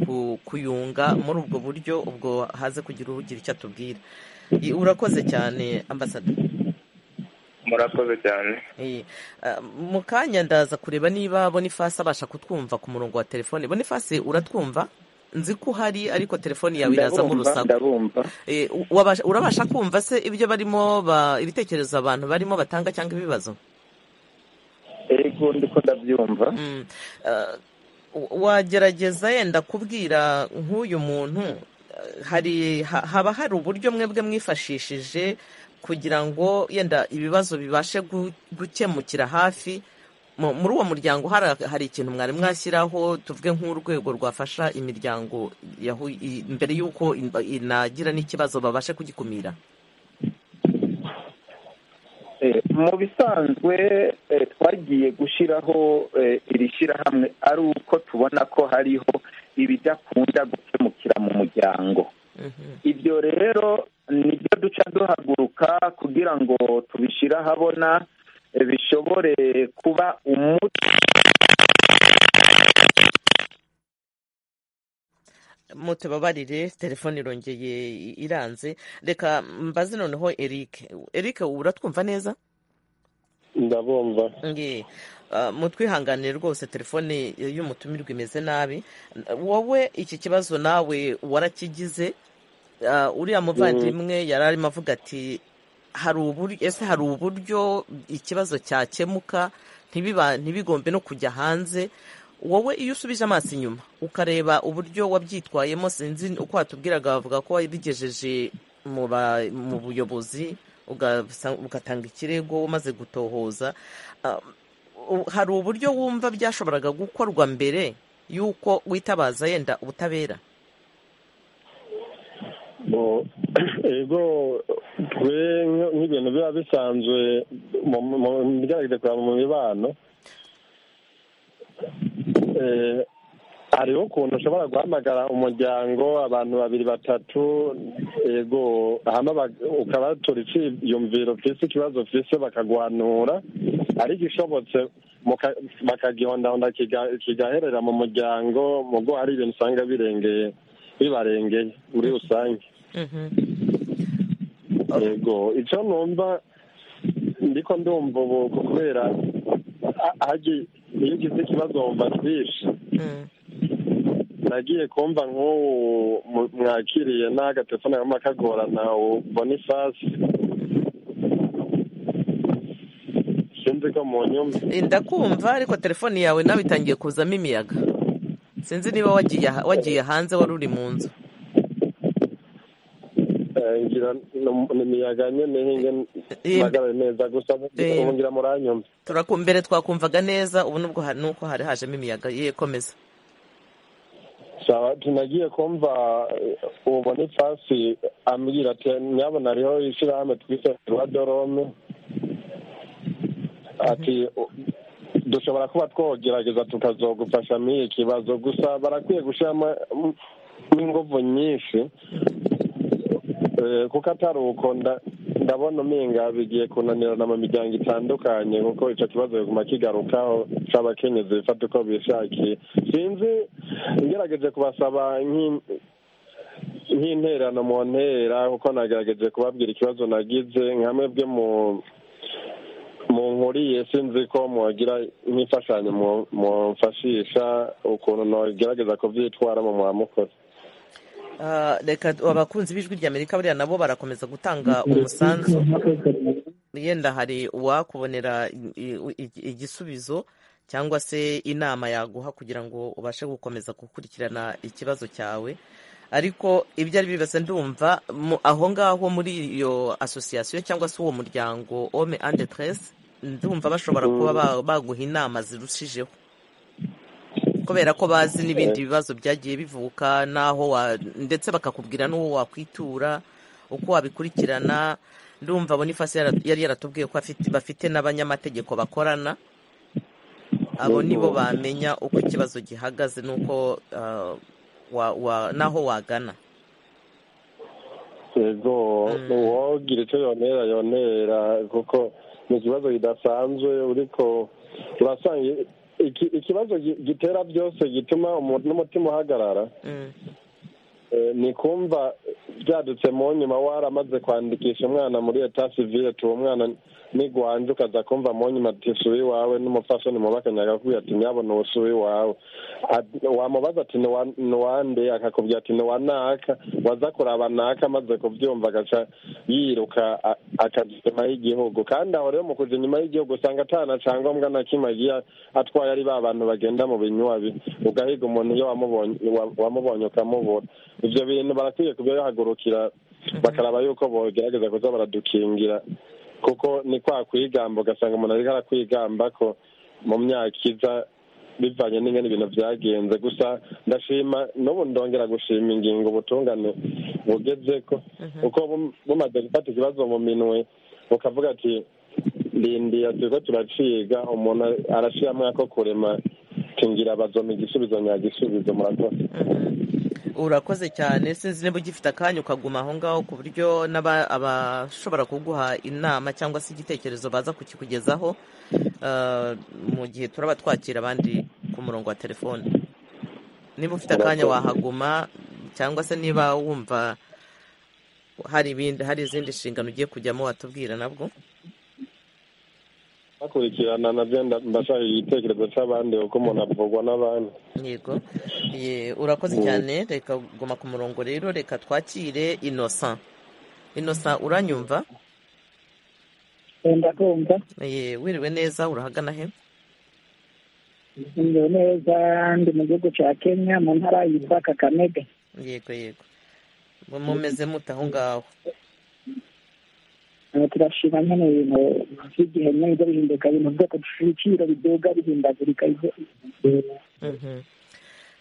kuyunga muri ubwo buryo ubwo haze kugira ugira icyo atubwira urakoze cyane ambasada murakoze cyane mu kanya ndaza kureba niba bonifasi abasha kutwumva ku murongo wa telefone bonifasi uratwumva nzi ko uhari ariko telefone yawe irazamo urusaku urabasha kumva se ibyo barimo ibitekerezo abantu barimo batanga cyangwa ibibazo ego ndiko ndabyumva wagerageza yenda kubwira nk'uyu muntu hari haba hari uburyo mwebwe mwifashishije kugira ngo yenda ibibazo bibashe gukemukira hafi muri uwo muryango hari ikintu mwari mwashyiraho tuvuge nk'urwego rwafasha imiryango mbere y'uko inagira n'ikibazo babashe kugikumira mu bisanzwe twagiye gushyiraho iri shyirahamwe ari uko tubona ko hariho ibidakunda gukemukira mu muryango ibyo rero nibyo duca duhaguruka kugira ngo tubishyire ahabona bishobore kuba umuti mutubabarire telefone irongeye iranze reka mbaze noneho eric eric uratwumva neza ndabumva mutwihanganire rwose telefone y'umutumirwa imeze nabi wowe iki kibazo nawe warakigize uriya muvandimwe yari arimo avuga ati ese hari uburyo ikibazo cyakemuka ntibigombe no kujya hanze wowe iyo usubije amaso inyuma ukareba uburyo wabyitwayemo sinzi uko watubwiraga bavuga ko wabigejeje mu buyobozi ugatanga ikirego umaze gutohoza hari uburyo wumva byashoboraga gukorwa mbere y'uko witabaza yenda ubutabera ego twe nk'ibintu biba bisanzwe mu byagerekwa mu mibano hariho ukuntu ushobora guhamagara umuryango abantu babiri batatu yego ukabatura icyiyumviro ufise ikibazo ufise bakaguhanura ariko ishobotse bakagihondahonda kigaherera mu muryango mu bwo hari ibintu usanga birengeye bibarengeye muri rusange yego icyo numva ndiko ndumva ubu kubera iyo ugize ikibazo wumva twinshi nagiye kumva nk'ubu mwakiriye n'agatelefone kaguma kagorana bonifasi sinzi ko mu nyumba ndakumva ariko telefone yawe nawe itangiye kuzamo imiyaga sinzi niba wagiye hanze wari uri mu nzu ngira imiyaga nyine mpagaraye neza gusa ngira muranyumva mbere twakumvaga neza ubu nubwo nuko hari hajemo imiyaga ye komeza tunagiye kumva uwo bonifasi ambwira ati nyabona hariho ishyirahamwe twita rwa dorome ati dushobora kuba twogerageza tukazogufasha muri iki kibazo gusa barakwiye gushyiramo n'ingufu nyinshi kuko atari uko ndabona uminga bigiye kunanirana mu miryango itandukanye kuko icyo kibazo kiguma kigarukaho cy'abakenyezi bifata uko bishakiye sinzi ngerageje kubasaba nk'interano mu ntera kuko nagerageje kubabwira ikibazo nagize nka mwebwe mu mu nkuriye sinzi ko mwagira nk'imfashanyo mumfashisha ukuntu ntagerageza kubyitwaramo mwamukoze reka abakunzi b'ijwi ry'amerika buriya nabo barakomeza gutanga umusanzu yenda hari uwakubonera igisubizo cyangwa se inama yaguha kugira ngo ubashe gukomeza gukurikirana ikibazo cyawe ariko ibyo ari bibase ndumva aho ngaho muri iyo asosiyasiyo cyangwa se uwo muryango ome ande teresi ndumva bashobora kuba baguha inama zirushijeho kubera ko bazi n'ibindi bibazo byagiye bivuka n'aho ndetse bakakubwira n'uwo wakwitura uko wabikurikirana ndumva bonifasi yari yaratubwiye ko bafite n'abanyamategeko bakorana abo nibo bamenya uko ikibazo gihagaze n'uko n'aho wagana yego uwagira icyo yonera yonera kuko ni ikibazo kidasanzwe uriko urasanga ikibazo gitera byose gituma n'umutima uhagarara ni kumva byadutse mu nyuma waramaze kwandikisha umwana muri eta sivire tuba umwana nigwanje ukaza kumva mu nyuma ati suba iwawe n'umufasha nimubakanyanga kubwira ati nyabona ubu suba iwawe wamubaza ati nuwande akakubwira ati nuwa naka waza kuraba naka amaze kubyumva agaca yiruka akaja inyuma y'igihugu kandi aho rero mu kuja inyuma y'igihugu usanga atana cyangombwa na kimwe agiye atwaye ari ba bantu bagenda mu binywabi ugahiga umuntu iyo wamubonye ukamubura ibyo bintu barakwiye kubihagurukira bakaraba yuko bogerageza kuza baradukingira kuko ni kwa kwigamba ugasanga umuntu ariko arakwigamba ko mu myaka iza bivanye n'ingana ibintu byagenze gusa ndashima n'ubu ndongera gushima ingingo ubutungane bugeze ko uko bumaze gufata ikibazo mu minwe bukavuga ati rindiye turiko turaciga umuntu arashiramo ako kurema tingira bazoma igisubizo nyagisubizo murakoze urakoze cyane sinzi niba ugifite akanya ukaguma aho ngaho ku buryo abashobora kuguha inama cyangwa se igitekerezo baza kukikugezaho mu gihe turaba twakira abandi ku murongo wa telefone niba ufite akanya wahaguma cyangwa se niba wumva hari ibindi hari izindi nshingano ugiye kujyamo watubwira nabwo bakurikirana nabyo ndashaka igitekerezo cy'abandi kuko umuntu avugwa n'abandi yego urakoze cyane reka guma ku murongo rero reka twakire inosa inosa uranyumva ndakumva wiriwe neza urahagana he ndumva neza ndi mu gihugu cya kenya mu ntara yitwa kakamega yego yego mumeze mute aho ngaho turashima nyine ibintu by'igihe nyine biza bihinduka ibintu byose ibiciro biduga bihindagurika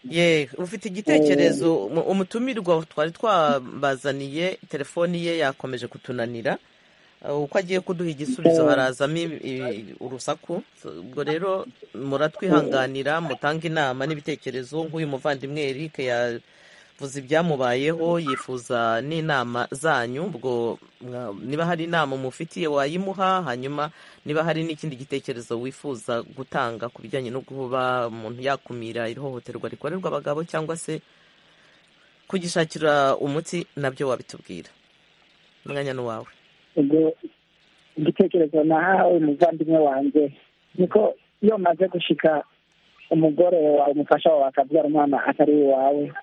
ye ufite igitekerezo umutumirwa twari twabazaniye telefoni ye yakomeje kutunanira uko agiye kuduha igisubizo harazamo urusaku ubwo rero muratwihanganira mutange inama n'ibitekerezo nk'uyu muvandimwe Eric ya vuza ibyamubayeho yifuza n'inama zanyu ubwo niba hari inama mufitiye wayimuha hanyuma niba hari n'ikindi gitekerezo wifuza gutanga ku bijyanye no kuba umuntu yakumira ihohoterwa rikorerwa abagabo cyangwa se kugishakira umuti nabyo wabitubwira umwanya ni uwawe ubwo igitekerezo nahawe umuvandimwe wanjye niko iyo umaze gushika umugore wawe umufasha wawe akabyara umwana atari uwawe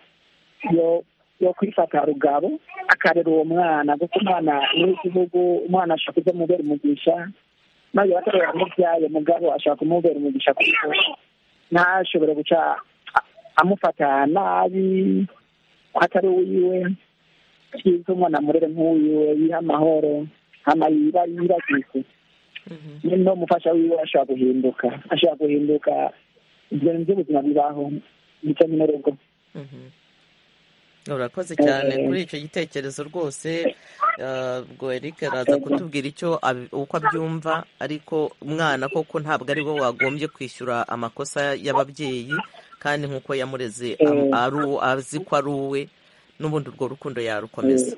yo yo kwifata rugabo akarera uwo mwana kuko umwana w'igihugu umwana ashobora kuza mubera umugisha maze bakarera mubyaye mugabo ashobora kumubera umugisha kuko ntashobore guca amufata nabi atari uwiwe cyiza umwana amurere nk'uwiwe yiha amahoro ama yiba yibagise no mufasha wiwe ashobora guhinduka ashobora guhinduka ibyo ni byo ubuzima bibaho ndetse n'urugo urakoze cyane kuri icyo gitekerezo rwose ubwo eric araza kutubwira icyo uko abyumva ariko umwana koko ntabwo ari we wagombye kwishyura amakosa y'ababyeyi kandi nk'uko yamureze azi ko ari uwe n'ubundi urwo rukundo yarukomeza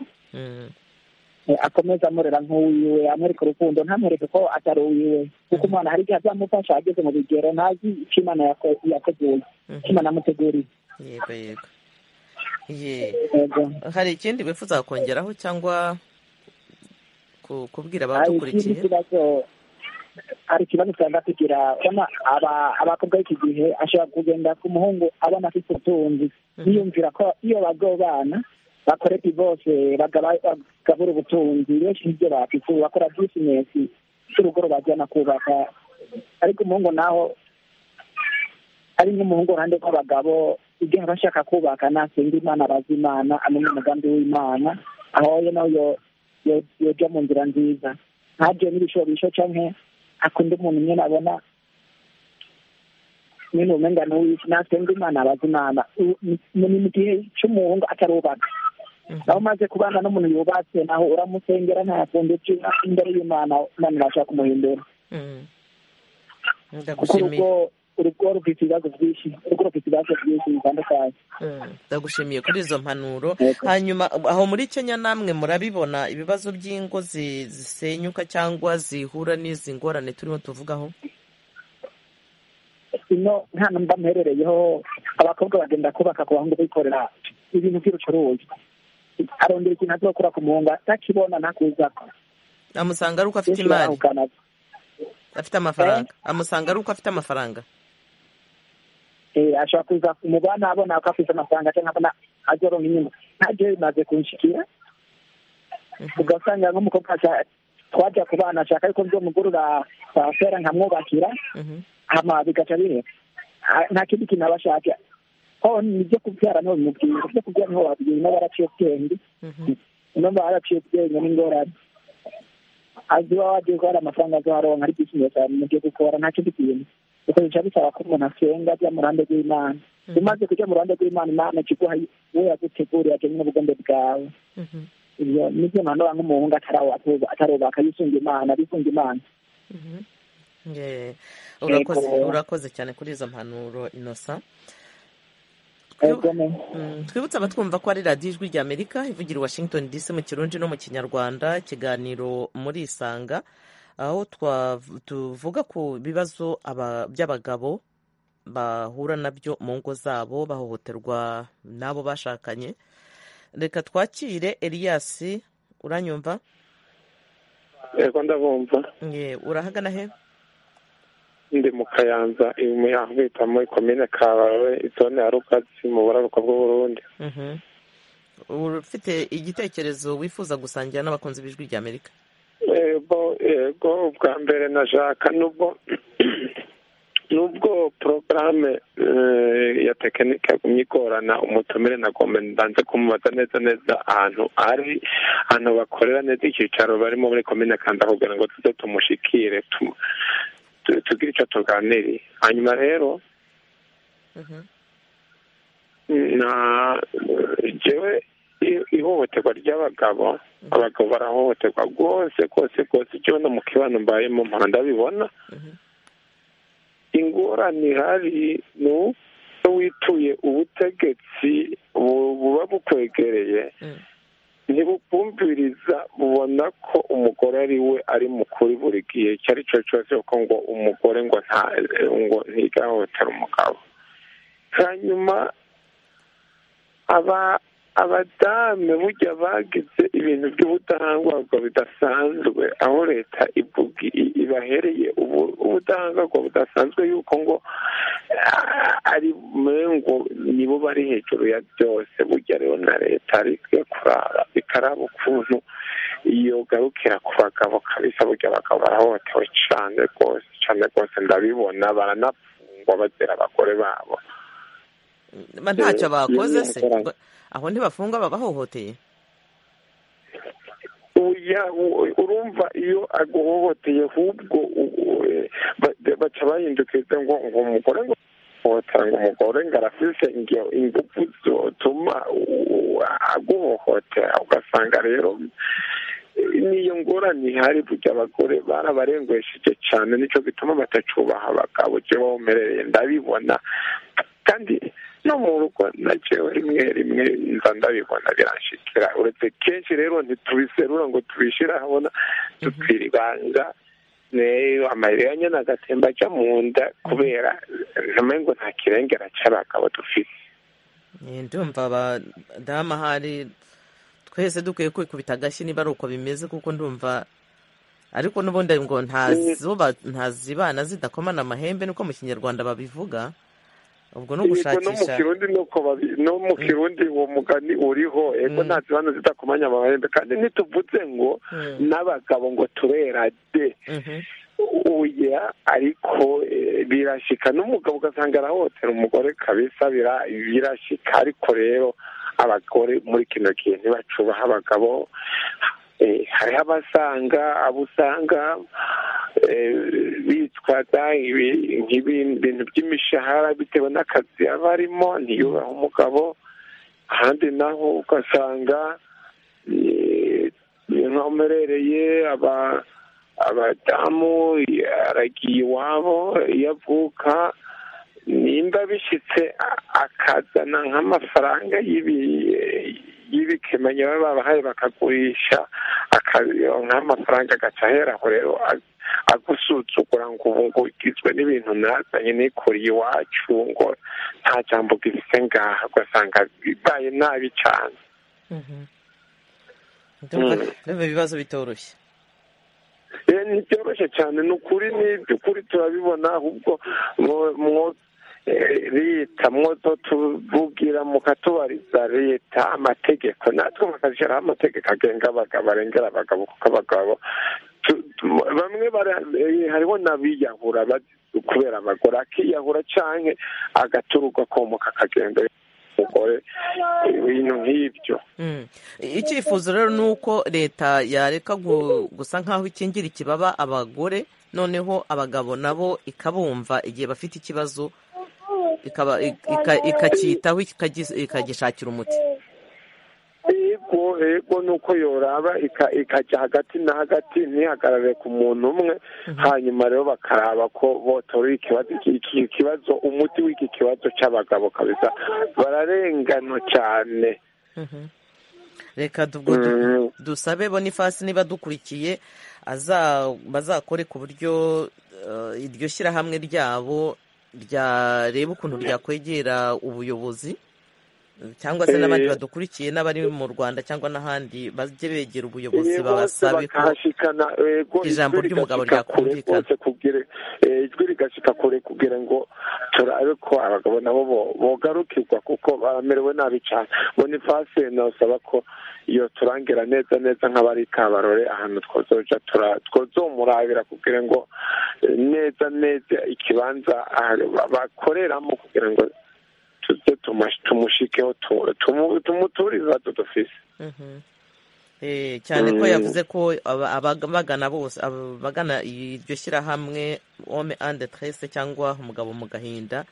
akomeza amurera nk'uwiwe amwereka urukundo ntamwereke ko atari uwiwe kuko umwana hari igihe azamufasha ageze mu bigero ntazi icyo imana yateguye icyo imana yamuteguriye yego yego hari ikindi wifuza kongeraho cyangwa kubwira abadukurikiye hari ikibazo twenda kugira abakobwa b'iki gihe ashobora kugenda ku muhungu abona afite ubutunzi yiyumvira ko iyo bago bana bakore bose bagabura ubutunzi benshi n'ibyo bafite bakora bizinesi z'urugoro bajyana kubaka ariko umuhungu naho ari nk'umuhungu uruhande rw'abagabo igihe aba ashaka kubaka nasenga imana abaza imana amenya umugambi w'imana aho nawe yojya mu nzira nziza ntabyo n'ibishobisho cyangwa akunda umuntu umwe nabona nyine umenya n'uwisi nasenga imana abaza imana ni mu gihe cy'umuhungu atarubaka aho umaze kubana n'umuntu yubatse naho uramusengera ntayafunde imbere y'imana imana irashaka kumuhindura kuko urugo urugo rufite ibibazo byinshi urugo rufite ibibazo byinshi bitandukanye ndagushimiye kuri izo mpanuro hanyuma aho muri kenya namwe murabibona ibibazo by'ingo zisenyuka cyangwa zihura n'izi ngorane turimo tuvugaho ino nta namba mperereyeho abakobwa bagenda kubaka ku bahungu bikorera ibintu by'ubucuruzi arondera ikintu azokora ku muhungu atakibona ntakuzako amusanga ari uko afite imari afite amafaranga amusanga ari uko afite amafaranga ashobora kuza umubana abona ko afite amafaranga cyangwa abona azoronka inyuma ntabyo bimaze kunshikira ugasanga nk'umukobwa twajya ku bana ashaka yuko byo mugurura pasera nkamwubakira hama bigaca bihera nta kindi kintu aba ashaka ho nibyo kubyara niho bimubwira ibyo kubyara niho wabwira niba baraciye ubwenge niba baraciye ubwenge n'ingorane azi iwawe agiye ko hari amafaranga azaronka ari kwishimye cyane mu gihe gukora nta kindi kintu kuko bica bisaba ko umuntu asenga ajya mu ruhande rw'imana umaze kujya mu ruhande rw'imana imana ikiguha we yaguteguriye ajyanye n'ubugombe bwawe ibyo nibyo nanone nk'umuhungu atarubaka yisunga imana bisunga imana urakoze cyane kuri izo mpanuro inosa twibutse abatwumva ko ari radiyo ijwi ry'amerika ivugira i washington dc mu kirundi no mu kinyarwanda ikiganiro muri isanga aho tuvuga ku bibazo by'abagabo bahura nabyo mu ngo zabo bahohoterwa n'abo bashakanye reka twakire Elias uranyumva yego ndabumva urahagana he ndi mu kayanza aho bita muri komine kabawe zone ya rukazi mu buraruka bw'uburundi ufite igitekerezo wifuza gusangira n'abakunzi b'ijwi rya amerika yego ubwa mbere na jaka nubwo nubwo porogaramu ya tekinike yagumye igorana umutumire nagomba ndanze kumubaza neza neza ahantu ari ahantu bakorera neza icyicaro barimo muri komine kanda kugira ngo tuze tumushikire tugire icyo tuganiriye hanyuma rero njyewe ihohoterwa ry'abagabo abagabo barahohoterwa rwose rwose rwose icyo no mu kibano mbayemo mpora ndabibona ingorane ihari ni wituye ubutegetsi buba bukwegereye ntibubwumviriza bubona ko umugore ari we ari mukuri buri gihe icyo ari cyo cyose kuko ngo umugore ngo nta ngo ntigahohotera umugabo hanyuma aba abadame burya bagize ibintu by'ubudahangarwa bidasanzwe aho leta ibahereye ubudahangarwa budasanzwe yuko ngo ari mwengo nibo bari hejuru ya byose burya rero na leta ikwiye kurara ikaraba ukuntu yogarukira ku bagabo kabisa burya abagabo barahohotewe cyane rwose cyane rwose ndabibona baranapfungwa bazira abagore babo ntacyo bakoze se aho ntibafunga babahohoteye urumva iyo aguhohoteye ahubwo baca bahindukiriza ngo ngo umugore ngo guhohotera umugore ngo arafise ingufu zotuma aguhohotera ugasanga rero niyo ngorane ihari burya abagore barabarengesheje cyane nicyo gituma batacubaha abagabo jewe womerereye ndabibona kandi no mu rugo na jewe rimwe rimwe nza ndabibona biranshikira uretse kenshi rero ntitubiserura ngo tubishyire ahabona tutwira ibanga amayira ya nyana agatemba ajya mu nda kubera namengo nta kirengera cy'abagabo dufite ndumva abadamu ahari twese dukwiye kwikubita agashyi niba ari uko bimeze kuko ndumva ariko n'ubundi ngo ntazibana zidakomana amahembe niko mu kinyarwanda babivuga ubwo no gushakisha no mu kirundi uwo mugani uriho ego ntazibana zidakomanya amahembe kandi ntituvuze ngo n'abagabo ngo turera de uya ariko birashyika n'umugabo ugasanga arahotera umugore kabisa birashyika ariko rero abagore muri kino gihe ntibacubaha abagabo hariho abasanga abo usanga bitwaza ibintu by'imishahara bitewe n'akazi aba arimo ntiyubahe umugabo ahandi naho ugasanga nkomerereye abadamu aragiye iwabo iyo avuka nimba bishyitse akazana nk'amafaranga y'ibikemanyo baba babahaye bakagurisha nk'amafaranga agaca ahera aho rero agusuzugura ngo ubu ngugizwe n'ibintu nazanye nikuriye iwacu ngo nta jambo bwifite ngaha ugasanga bibaye nabi cyane ibibazo bitoroshye ntibyoroshye cyane ni ukuri n'ibyo ukuri turabibona ahubwo leta mwoto tuvugira mukatubariza leta amategeko natwe bakazishyiraho amategeko agenga abagabo arengera abagabo kuko abagabo bamwe hariho n'abiyahura kubera abagore akiyahura cyane agaturuka komoka akagenda umugore ibintu nk'ibyo icyifuzo rero ni uko leta yareka gusa nk'aho ikingira ikibaba abagore noneho abagabo nabo ikabumva igihe bafite ikibazo ikacyitaho ikagishakira umuti ego ego nuko yoraba ikajya hagati na hagati ntihagarare ku muntu umwe hanyuma rero bakaraba ko botorera ikibazo umuti w'iki kibazo cy'abagabo kabisa bararengano cyane reka dusabe bonifasi niba dukurikiye bazakore ku buryo iryo shyirahamwe ryabo ryareba ukuntu ryakwegera ubuyobozi cyangwa se n'abandi badukurikiye n'abari mu rwanda cyangwa n'ahandi bajye begera ubuyobozi babasabe ko ijambo ry'umugabo ryakumvikana ijwi rigashyika kure kugira ngo turabe ko abagabo nabo bogarukirwa kuko baramerewe nabi cyane bonifasi nasaba ko iyo turangira neza neza nk'abari kabarore ahantu twozoja twozomurabira kugira ngo neza neza ikibanza bakoreramo kugira ngo tuze tumushikeho tumuturiza tudufise cyane ko yavuze ko abagana bose abagana iryo shyirahamwe ome ande trese cyangwa umugabo mu gahinda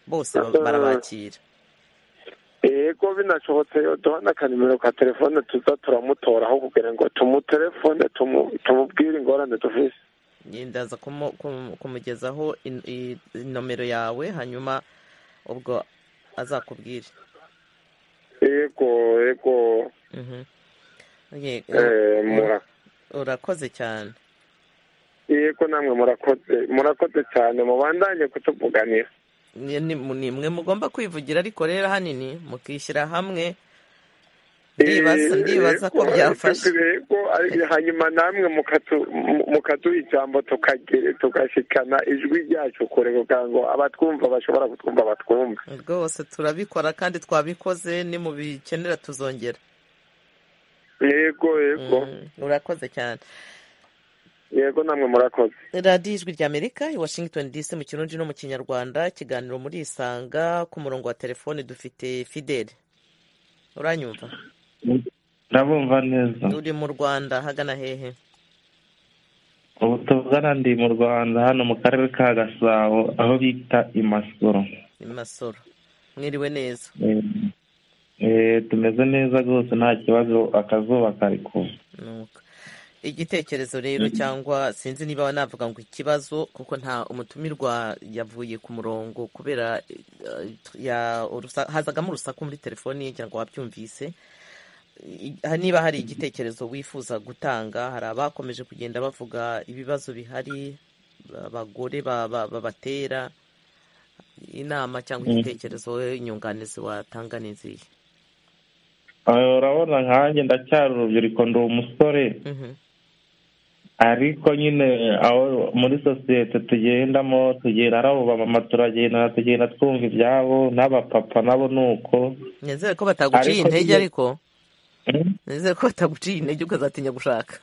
bose barabakira ego binashobotse duha n'akanimero ka telefone tuza turamutoraho kugira ngo tumutelefone tumubwire ingorane dufise ndaza kumugezaho inomero yawe hanyuma ubwo azakubwire yego yego urakoze cyane yego namwe murakoze murakoze cyane mubandanye kutuvuganira ni mwe mugomba kwivugira ariko rero ahanini mukishyira hamwe ndibaza ko byafasha hanyuma namwe mukaduha ijambo tugashyikana ijwi ryacu kure kugira ngo abatwumva bashobora kutwumva batwumve rwose turabikora kandi twabikoze ni mu bikenera tuzongera yego yego urakoze cyane yego namwe murakoze radiyo ijwi ry'amerika i washington dc mu kirundi no mu kinyarwanda ikiganiro muri isanga ku murongo wa telefone dufite fideli uranyumva ndabumva neza uri mu rwanda hagana hehe ubu tuvugana ndi mu rwanda hano mu karere ka gasabo aho bita imasoro masoro mwiriwe neza tumeze neza rwose nta kibazo akazuba kari kuva igitekerezo rero cyangwa sinzi niba navuga ngo ikibazo kuko nta umutumirwa yavuye ku murongo kubera hazagamo urusaku muri telefoni ye ngo wabyumvise niba hari igitekerezo wifuza gutanga hari abakomeje kugenda bavuga ibibazo bihari abagore babatera inama cyangwa igitekerezo inyunganizi watanga ni nziza urabona nkanjye ndacyari urubyiruko ndi umusore ariko nyine aho muri sosiyete tugendamo tugenda ari abo bamama turagenda tugenda twumva ibyabo n'abapapa nabo ni uko nizere ko bataguciye intege ariko nizere ko bataguciye intege ukazatinya gushaka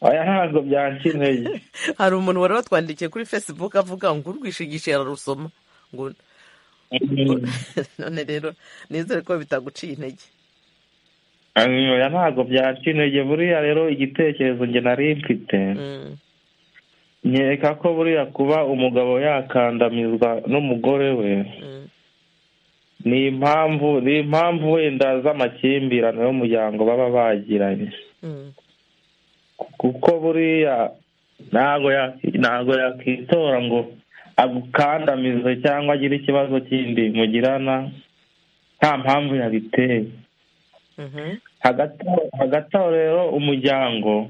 aya ntabwo byanca intege hari umuntu wari watwandikiye kuri facebook avuga ngo urwishigishe yararusoma ngo none rero nizere ko bitaguciye intege oya ntabwo byaciye intege buriya rero igitekerezo nge nari mfite nkeka ko buriya kuba umugabo yakandamizwa n'umugore we ni impamvu ni impamvu wenda z'amakimbirane y'umuryango baba bagiranye kuko buriya ntabwo yakwitora ngo agukandamize cyangwa agire ikibazo kindi mugirana nta mpamvu yabiteye hagati aho rero umuryango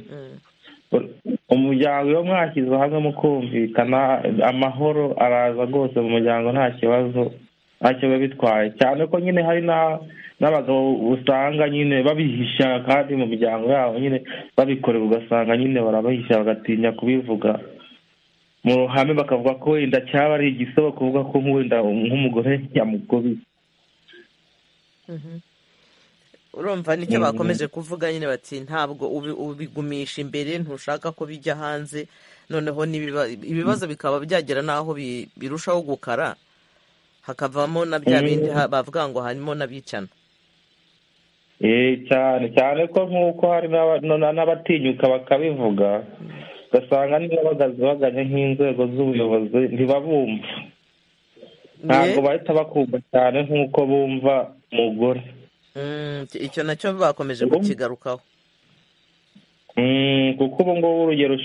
umuryango iyo mwashyize hamwe mukumvikana amahoro araza rwose mu muryango nta kibazo ntacyo biba bitwaye cyane ko nyine hari n'abagabo usanga nyine babihisha kandi mu miryango yabo nyine babikorera ugasanga nyine barabahisha bagatinya kubivuga mu ruhame bakavuga ko wenda cyaba ari igisebo kuvuga ko wenda nk'umugore yamugobiye urumva nicyo bakomeje kuvuga nyine bati ntabwo ubigumisha imbere ntushaka ko bijya hanze noneho ibibazo bikaba byagera n'aho birushaho gukara hakavamo na bya bindi bavuga ngo harimo n'abicana cyane cyane ko nk'uko hari n'abatinyuka bakabivuga ugasanga niba baganye nk'inzego z'ubuyobozi ntibabumva ntabwo bahita bakumva cyane nk'uko bumva umugore icyo nacyo bakomeje kukigarukaho kuko ubu ngubu urugero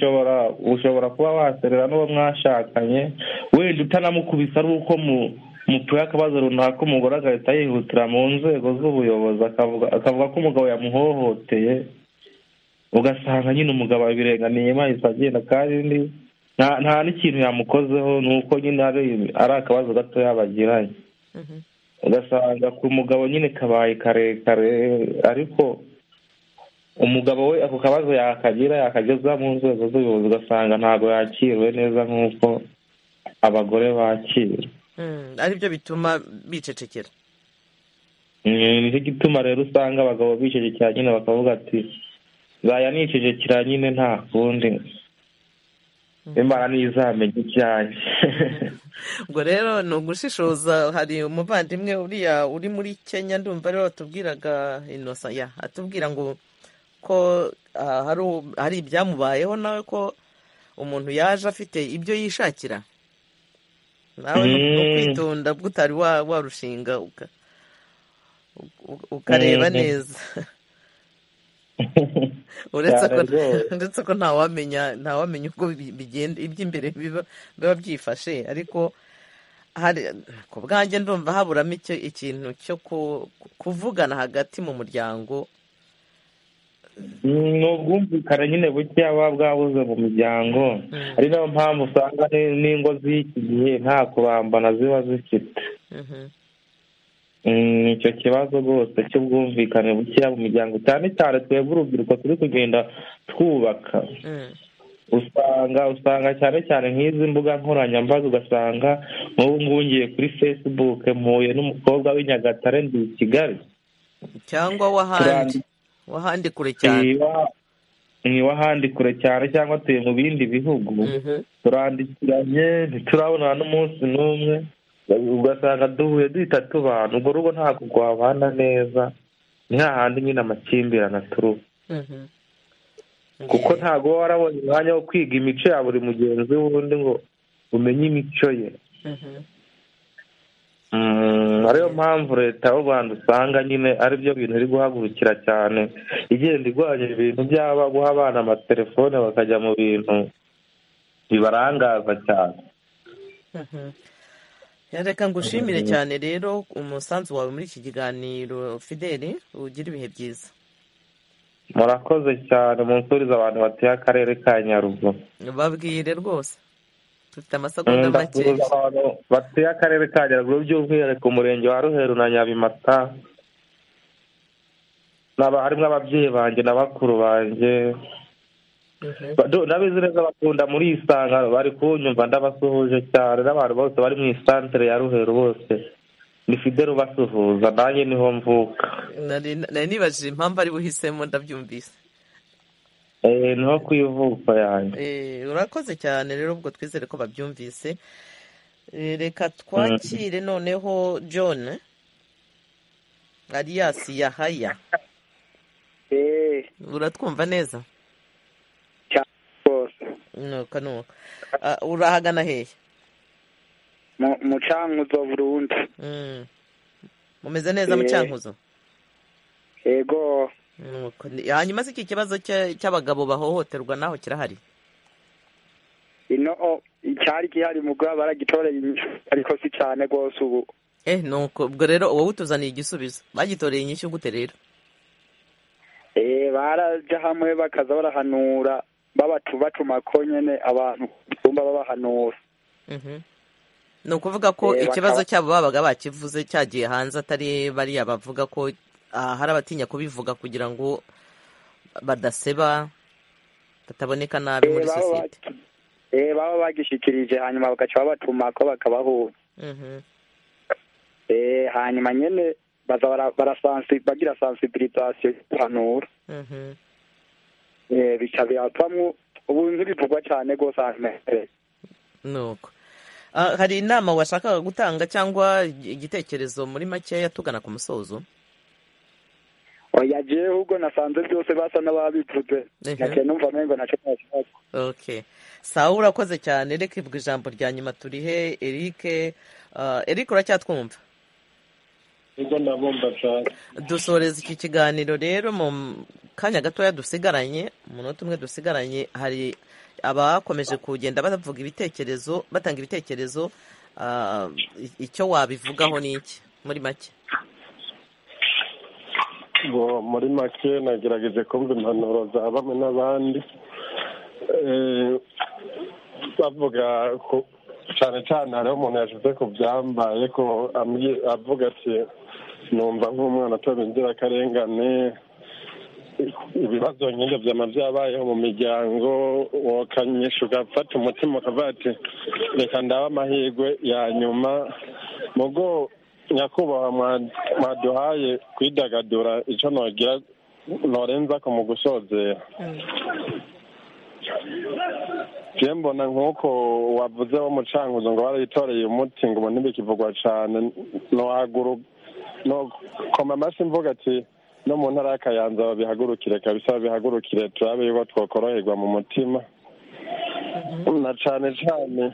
ushobora kuba waserera n'uwo mwashakanye wenda utanamukubise ari uko mupfuye akabazo runaka umugore agahita yihutira mu nzego z'ubuyobozi akavuga ko umugabo yamuhohoteye ugasanga nyine umugabo abirenganiye ahise agenda kandi nta n'ikintu yamukozeho ni uko nyine ari akabazo gatoya bagiranye ugasanga ku mugabo nyine kabaye karekare ariko umugabo we ako kabazo yakagira yakageza mu nzego z'ubuyobozi ugasanga ntabwo yakiriwe neza nk'uko abagore bakira aribyo bituma bicecekera nicyo gituma rero usanga abagabo bicecekera nyine bakavuga ati zayanikije kira nyine nta kundi imana ntizamenye ibyanjye ngo rero ni ugushishoza hari umuvandimwe uriya uri muri kenya ndumva rero atubwiraga inosa atubwira ngo ko hari ibyamubayeho nawe ko umuntu yaje afite ibyo yishakira nawe no kwitonda bwo utari warushinga ukareba neza uretse ko ntawamenya ntawamenya uko bigenda iby'imbere biba byifashe ariko ku bwanjye ndumva haburamo ikintu cyo kuvugana hagati mu muryango ni ubwumvikane nyine buke buba bwabuze mu miryango ari nayo mpamvu usanga n'ingo z'iki gihe nta kurambana ziba zifite icyo kibazo rwose cy'ubwumvikane bukeya mu miryango cyane cyane twebwe urubyiruko turi kugenda twubaka usanga usanga cyane cyane nk'izi mbuga nkoranyambaga ugasanga nk'ubu ngubu ngiye kuri fesibuke mpuye n'umukobwa w'i nyagatare ndi i kigali cyangwa w'ahandi w'ahandi kure cyane ni w'ahandi kure cyane cyangwa tuye mu bindi bihugu turandikiranye ntiturabonana n'umunsi n'umwe ugasanga duhuye duhita tubana urwo rugo ntabwo rwabana neza handi nyine amakimbirane aturuka kuko ntabwo uba warabonye umwanya wo kwiga imico ya buri mugenzi w'undi ngo umenye imico ye ariyo mpamvu leta y'u rwanda usanga nyine ari byo bintu iri guhagurukira cyane igenda irwanya ibintu byaba guha abana amatelefone bakajya mu bintu bibarangaza cyane reka ngushimire cyane rero umusanzu wawe muri iki kiganiro fideli ugira ibihe byiza murakoze cyane munsurize abantu batuye akarere ka nyaruguru babwire rwose dufite amasegonda makeya abantu batuye akarere ka nyaruguru by'umwihariko umurenge wa ruheru na nyabimata Naba- harimo ababyeyi banjye na bakuru banjye Do- ndabizi neza bakunda muri isangano bari kunyumva ndabasuhuje cyane n'abantu bose bari mu isantere ya ruheru bose ni fidele ubasuhuza nanjye niho mvuka nari nari nibajije impamvu ari buhisemo ndabyumvise Eh, niho ku ivuko yanjye Eh, urakoze cyane rero ubwo twizere ko babyumvise Eh, reka twakire noneho john arias yahaya uratwumva neza nuka nuka Ah, urahagana hehe mucankuzo burundu Mm. mumeze neza Eh. mu cyankuzo yego Nuko ni- hanyuma se iki kibazo cya- cy'abagabo bahohoterwa naho kirahari ino o cyari gihari mu rwego baragitoreye inyishu ariko si cyane rwose ubu eh nuko ubwo rero wowe utuzaniye igisubizo bagitoreye inyishyu gute rero eh barajya hamwe bakaza barahanura babatu batuma ko nyene abantu kumba babahanura Mhm. ni ukuvuga ko Eh, ikibazo bakaba- cyabo babaga bakivuze cyagiye hanze atari bariya bavuga ko ah, hari abatinya kubivuga kugira ngo badaseba bataboneka nabi Eh, muri baba sosiyete eh baba bagishikirije hanyuma bagaca babatuma ko bakabahura Mhm. eh hanyuma nyene baza bara- barasansi bagira sensibilisation guhanura Mhm. eh bica biravamwo ubuntu bivugwa cyane rwose ahantu hehe nuko Ah, hari inama washakaga gutanga cyangwa igitekerezo muri makeya tugana ku musozo oya jewe ahubwo nasanze byose basa n'ababivuze Mhm. naciye numva umengo naco nashaka okay sawa urakoze cyane reka ivuga ijambo rya nyuma turihe erike Ah, erike uracyatwumva nibwo ndabumva cyane dusoreza iki kiganiro rero mu kanya gatoya dusigaranye umunota umwe dusigaranye hari abakomeje kugenda bavuga ibitekerezo batanga ibitekerezo ah, i- icyo wabivugaho ni iki muri make ngo muri make nagerageje kumva impanuro za bamwe n'abandi Eh, bavuga ku- cyane cyane hariho umuntu yashyize ku byambaye ko ambwi- avuga ati numva nk'umwana atoba inzirakarengane ibibazo nyine byama byabayeho mu miryango wakanyisha ugafata umutima ukavuga ati reka ndabe amahirwe ya nyuma mugo nyakubahwa mwa- mwaduhaye kwidagadura icyo nogira norenza ko mu gusozera je mbona nk'uko wavuze wo mucanguzo ngo barayitoreye umuti ngo ubu ntibikivugwa cyane nohaguru nokoma amashyi mvuga ati no mu ntara y'akayanza babihagurukire kabisa babihagurukire turabe yuko twokoroherwa mu mutima na cane cane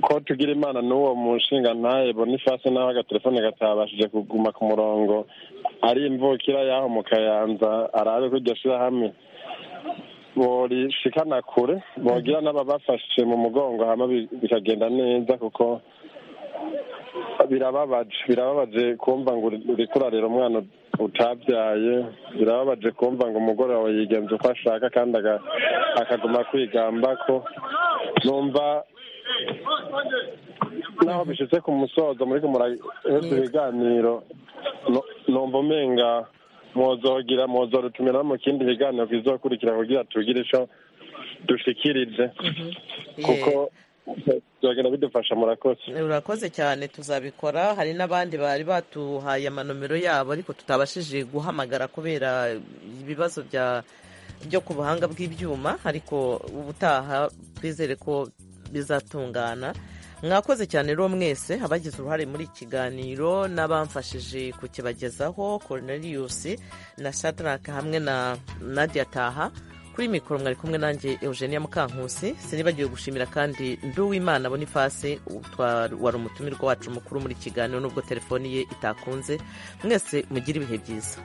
ko tugira imana n'uwo mushinga ntaye bonifasi naho agatelefone katabashije kuguma ku murongo ari imvukira y'aho mu kayanza arabe ko iryo shirahamwe borishikana kure bogira n'ababafashe mu mugongo hama bi- bikagenda neza kuko birababaje birababaje kumva ngo uri- uriko urarera umwana utabyaye birababaje kumva ngo umugore wawe yigenza uko ashaka kandi aga- akaguma kwigamba ko numva naho bishitse ku musozo muriko muraheza ibiganiro nu- numva umenga mwozogira mwozorutumira no mu kindi kiganiro kizokurikira kugira tugire ico dushikirije kuko byogenda bidufasha murakoze urakoze cyane tuzabikora hari n'abandi bari batuhaye amanomero yabo ariko tutabashije guhamagara kubera ibibazo bya byo ku buhanga bw'ibyuma ariko ubutaha twizere ko bizatungana mwakoze cyane rero mwese abagize uruhare muri iki kiganiro n'abamfashije kukibagezaho cornelius na shadrack hamwe na nadia taha kuri mikoro mwari kumwe nanjye eugenia mukankusi sinibagiwe gushimira kandi nduwimana bonifasi wari umutumirwa wacu mukuru muri kiganiro nubwo telefoni ye itakunze mwese mugire ibihe byiza